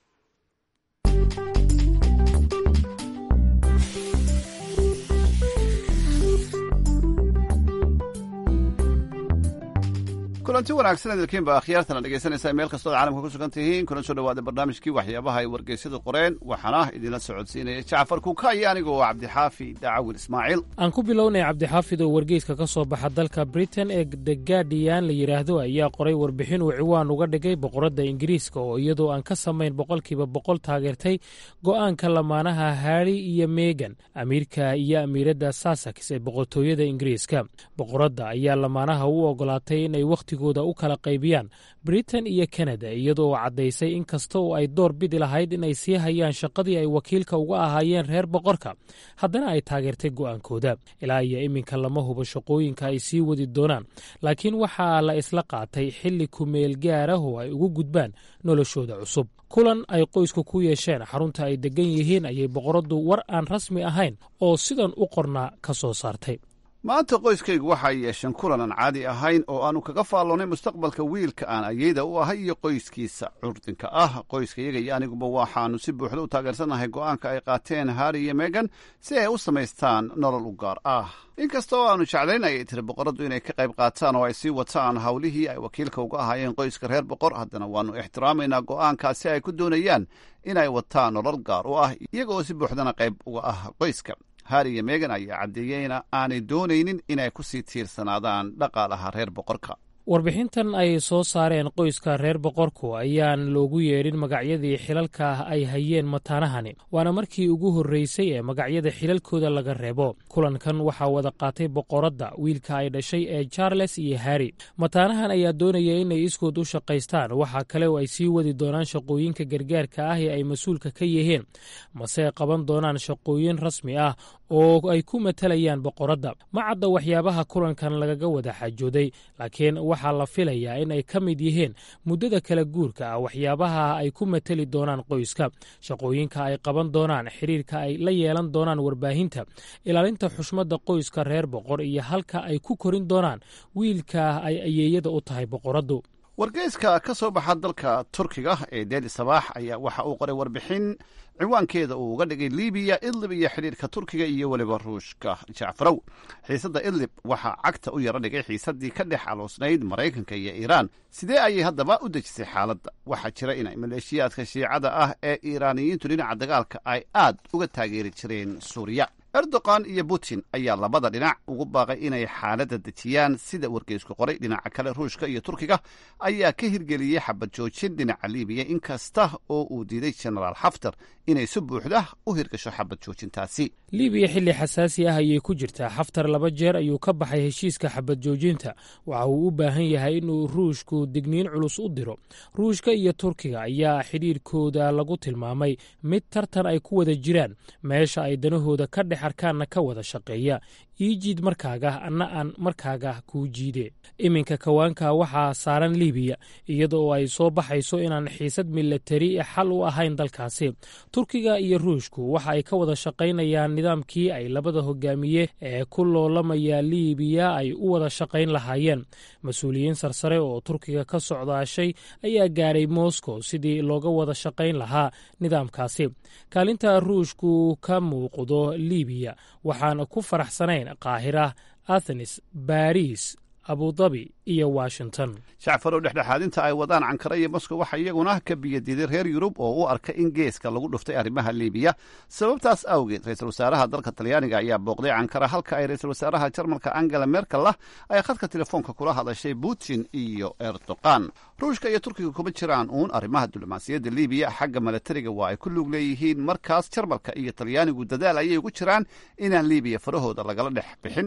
kulanti wanaagsan idilkiinba akhyaartana dhegaysanaysaa meel kastoo ad caalamka ku sugan tihiin kuna soo dhawaada barnaamijkii waxyaabaha ay wargeysyadu qoreen waxaana idinla socodsiinaya jacfar kuuka iyo aniga oo cabdixaafi daacawil ismaaciil aan ku bilownay cabdixaafid oo wargeyska ka soo baxa dalka britain ee the guardian la yidhaahdo ayaa qoray warbixin uu ciwaan uga dhigay boqoradda ingiriiska oo iyadoo aan ka samayn boqolkiiba boqol taageertay go'aanka lamaanaha harri iyo megan amiirka iyo amiiradda sasax ee boqortooyada ingiriiska boqoradda ayaa lamaanaha u ogolaatay inay wakhti u kala qaybiyaan britain iyo kanada iyadoo caddaysay in kasta oo ay door bidi lahayd inay sii hayaan shaqadii ay wakiilka uga ahaayeen reer boqorka haddana ay taageertay go'aankooda ilaa iyo iminka lama hubo shaqooyinka ay sii wadi doonaan laakiin waxaa la isla qaatay xilli kumeel gaarah oo ay ugu gudbaan noloshooda cusub kulan ay qoysku ku yeesheen xarunta ay deggan yihiin ayay boqoraddu war aan rasmi ahayn oo sidan u qornaa ka soo saartay maanta qoyskaygu waxa ay yeesheen kulan aan caadi ahayn oo aanu kaga faalloonnay mustaqbalka wiilka aan ayeyda u ahay iyo qoyskiisa curdinka ah qoyskayaga iyo aniguba waxaannu si buuxda u taageersannahay go'aanka ay qaateen harri iyo megan si ay u samaystaan nolol u gaar ah inkasta oo aanu jeclayn ayay tiri boqoraddu inay ka qayb qaataan oo ay sii wataan howlihii ay wakiilka uga ahaayeen qoyska reer boqor haddana waannu ixtiraamaynaa go'aankaasi ay ku doonayaan inay wataan nolol gaar u ah iyagooo si buuxdana qayb uga ah qoyska harri iyo megan ayaa caddeeyeyna aanay doonaynin inay ku sii tiirsanaadaan dhaqaalaha reer boqorka warbixintan ay soo saareen qoyska reer boqorku ayaan loogu yeedhin magacyadii xilalka ay hayeen mataanahani waana markii ugu horreysay ee magacyada xilalkooda laga reebo kulankan waxaa wada qaatay boqoradda wiilka ay dhashay ee charles iyo harri mataanahan ayaa doonaya inay iskood u shaqaystaan waxaa kale oo ay sii wadi doonaan shaqooyinka gargaarka ah ee ay mas-uulka ka yihiin mase qaban doonaan shaqooyin rasmi ah oo ay ku matalayaan boqoradda ma cadda waxyaabaha kulankan lagaga wada xajooday laakiin waxaa la filayaa in ay ka mid yihiin muddada kala guurka ah waxyaabaha ay ku mateli doonaan qoyska shaqooyinka ay qaban doonaan xiriirka ay la yeelan doonaan warbaahinta ilaalinta xushmadda qoyska reer boqor iyo halka ay ku korin doonaan wiilka ay ayeeyada u tahay boqoraddu wargeyska ka soo baxa dalka turkiga ee deeli sabaax ayaa waxa uu qoray warbixin ciwaankeeda uu uga dhigay libiya idlib iyo xidhiirka turkiga iyo weliba ruushka jacfarow xiisadda idlib waxaa cagta u yaro dhigay xiisaddii ka dhex aloosnayd maraykanka iyo iiraan sidee ayay haddaba u dejisay xaaladda waxaa jira inay maleeshiyaadka shiicada ah ee iiraaniyiintu dhinaca dagaalka ay aad uga taageeri jireen suuriya erdogan iyo putin ayaa labada dhinac ugu baaqay inay xaaladda dejiyaan sida wargeysku qoray dhinaca kale ruushka iyo turkiga ayaa ka hirgeliyey xabad joojin dhinaca libiya in kasta oo uu diiday genaraal xaftar inay si buuxda u hirgasho xabad joojintaasi libiya xilli xasaasi ah ayay ku jirtaa xaftar laba jeer ayuu ka baxay heshiiska xabad joojinta waxa uu u baahan yahay inuu ruushku digniin culus u diro ruushka iyo turkiga ayaa xidhiirkooda lagu tilmaamay mid tartan ay ku wada jiraan meesha ay danahooda ka dhex arkaanna ka wada shaqeeya ii jiid markaaga anna aan markaaga kuu jiide iminka kawaanka waxaa saaran libiya iyada oo ay soo baxayso inaan xiisad milatari xal u ahayn dalkaasi turkiga iyo ruushku waxa ay ka wada shaqaynayaan nidaamkii ay labada hogaamiye ee ku loolamaya libiya ay u wada shaqayn lahaayeen mas-uuliyiin sarsare oo turkiga ka socdaashay ayaa gaaray moscow sidii looga wada shaqayn lahaa nidaamkaasi kaalinta ruushku ka muuqdo libiya waxaan ku faraxsanayn qaahira athenes baris abudabi iyo washington shacfarow dhexdhexaadinta ay wadaan cankara iyo moskow waxaa iyaguna ka biyadiiday reer yurub oo u arka in geeska lagu dhuftay arrimaha libiya sababtaas awgeed ra-iisul wasaaraha dalka talyaaniga ayaa booqday cankara halka ay ra-iisul wasaaraha jarmalka angela merkel ay khadka telefoonka kula hadashay putin iyo erdogan ruushka iyo turkiga kuma jiraan uun arrimaha diblomaasiyadda libiya xagga milatariga waa ay ku lug leeyihiin markaas jarmalka iyo talyaanigu dadaal ayay ugu jiraan inaan libiya farahooda lagala dhex bixin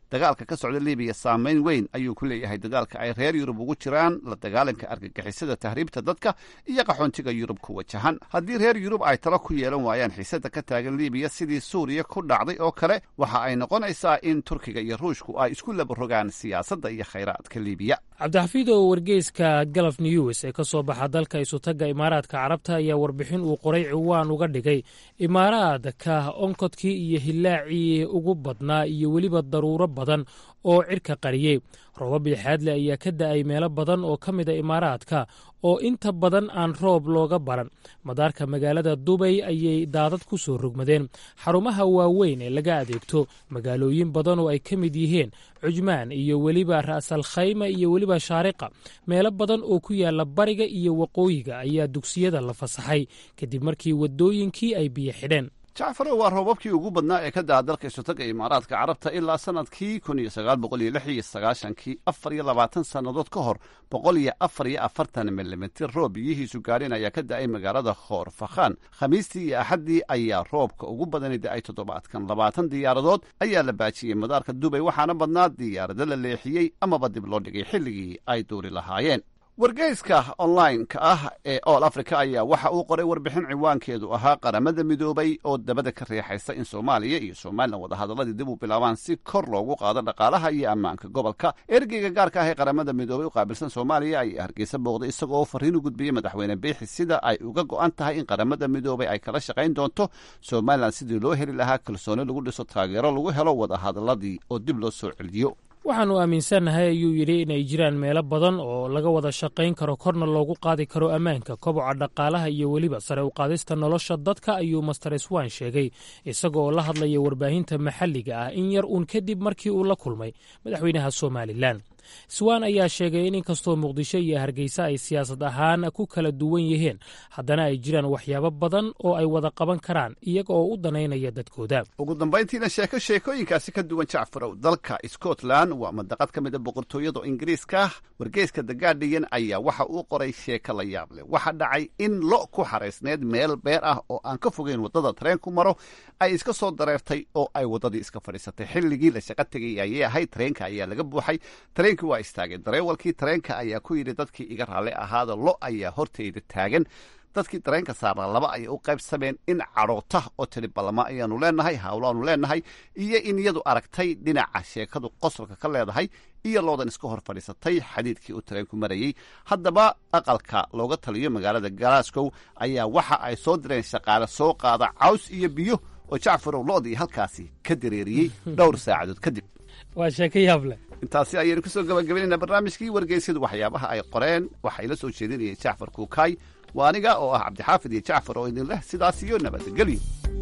dagaalka ka socda libiya saameyn weyn ayuu ku leeyahay dadaalka ay reer yurub ugu jiraan la dagaalanka argagixisada tahriibta dadka iyo qaxoontiga yurub ku wajahan haddii reer yurub ay talo ku yeelan waayaan xiisada ka taagan libiya sidii suuriya ku dhacday oo kale waxa ay noqonaysaa in turkiga iyo ruushku ay isku labarogaan siyaasadda iyo khayraadka libiya cabdixafiid oo wargeyska galaf news ee ka soo baxa dalka isutagga imaaraadka carabta ayaa warbixin uu qoray ciwaan uga dhigay imaaraadka onkodkii iyo hilaacii ugu badnaa iyo weliba daruuro badan oo cirka qariyey roobab lixaadle ayaa ka da'ay meelo badan oo ka mida imaaraadka oo inta badan aan roob looga baran madaarka magaalada dubay ayay daadad ku soo rogmadeen xarumaha waaweyn ee laga adeegto magaalooyin badan oo ay ka mid yihiin cujmaan iyo weliba ra'sal khayma iyo weliba shaariqa meelo badan oo ku yaala bariga iyo waqooyiga ayaa dugsiyada la fasaxay kadib markii waddooyinkii ay biyo xidheen jacfarow waa roobabkii ugu badnaa ee ka da'a dalka isutaga imaaraadka carabta ilaa sanadkii kun iyo sagaal boqol iyo lix iyo sagaashankii afar iyo labaatan sannadood ka hor boqol iyo afar iyo afartan milimitir roob biyihiisu gaadhin ayaa ka da'ay magaalada khoor fakhaan khamiistii iyo axaddii ayaa roobka ugu badani da'ay toddobaadkan labaatan diyaaradood ayaa la baajiyey madaarka dubay waxaana badnaa diyaarado la leexiyey amaba dib loo dhigay xilligii ay duuri lahaayeen wargeyska online-ka ah ee all africa ayaa waxa uu qoray warbixin ciwaankeedu ahaa qaramada midoobay oo dabada ka riixaysa in soomaaliya iyo somalilan wadahadaladii dib u bilaabaan si kor loogu qaado dhaqaalaha iyo ammaanka gobolka ergeyga gaarka ah ee qaramada midoobay u qaabilsan soomaaliya ayaa hargeysa booqday isagoo fariin u gudbiyey madaxweyne biixi sida ay uga go'an tahay in qaramada midoobay ay kala shaqayn doonto somalilan sidii loo heli lahaa kalsooni lagu dhiso taageero lagu helo wadahadaladii oo dib loo soo celiyo waxaannu aaminsannahay ayuu yidhi inay jiraan meelo badan oo laga wada shaqayn karo korna loogu qaadi karo ammaanka koboca dhaqaalaha iyo weliba sare u qaadista nolosha dadka ayuu master swan sheegay isaga oo la hadlaya warbaahinta maxalliga ah in yar uun kadib markii uu la kulmay madaxweynaha somalilan swan ayaa sheegay in inkastoo muqdisho iyo hargeysa ay siyaasad ahaan ku kala duwan yihiin haddana ay jiraan waxyaabo badan oo ay wada qaban karaan iyaga oo u danaynaya dadkooda ugu dambayntiina sheeko sheekooyinkaasi ka duwan jacfarow dalka scotland waa madaqad ka mid a boqortooyada ingiriiska wargeyska the guardian ayaa waxa uu qoray sheeko la yaab leh waxaa dhacay in lo ku xaraysneed meel beer ah oo aan ka fogeyn waddada tareenku maro ay iska soo dareertay oo ay waddadii iska fadhiisatay xilligii la shaqo tegay ayay ahayd tareenka ayaa laga buuxay tareenkii waa istaageen dareewalkii tareenka ayaa ku yidhi dadkii iga raalli ahaada lo ayaa horteyda taagan dadkii dareenka saarnaa laba ayay u qaybsameen in cadhoota oo tiri ballama ayaanu leenahay hawlaanu leenahay iyo in iyadu aragtay dhinaca sheekadu qosolka ka leedahay iyo loodan iska hor fadhiisatay xadiidkii uu tareenku marayey haddaba aqalka looga taliyo magaalada glasgow ayaa waxa ay soo direen shaqaale soo qaada caws iyo biyo oo jacfarow loodii halkaasi ka dareeriyey dhowr saacadood kadib waa sheeko yaab leh intaasi ayaynu kusoo gabagabaynaynaa barnaamijkii wargeysyadu waxyaabaha ay qoreen waxay la soo jeedinayeen jacfar kuukaay waa aniga oo ah cabdixaafid iyo jacfar oo idin leh sidaas iyo nabadgelyo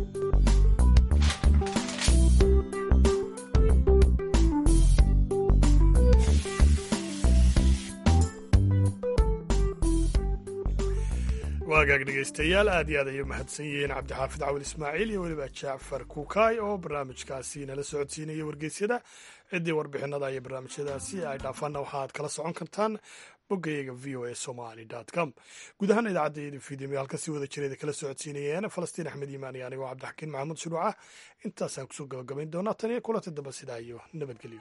waagaag dhegaystayaal aad iyo aad ayay mahadsan yihiin cabdixaafid cawil ismaaciil iyo weliba jacfar kuukaay oo barnaamijkaasi nala socodsiinaya wargeysyada ciddii warbixinada iyo barnaamijyadaasi ay dhaafaanna waxaaad kala socon kartaan boggayaga v o a somali com guud ahaan idaacadda fiidimiyo halka si wada jireeda kala socodsiinayeen falastiin axmed iimaan iyo anigoo cabdixakiin maxamuud shuruuca intaasaan kusoo gabagabayn doonaa tan iyo kulanta damba sidaa iyo nabadgelyo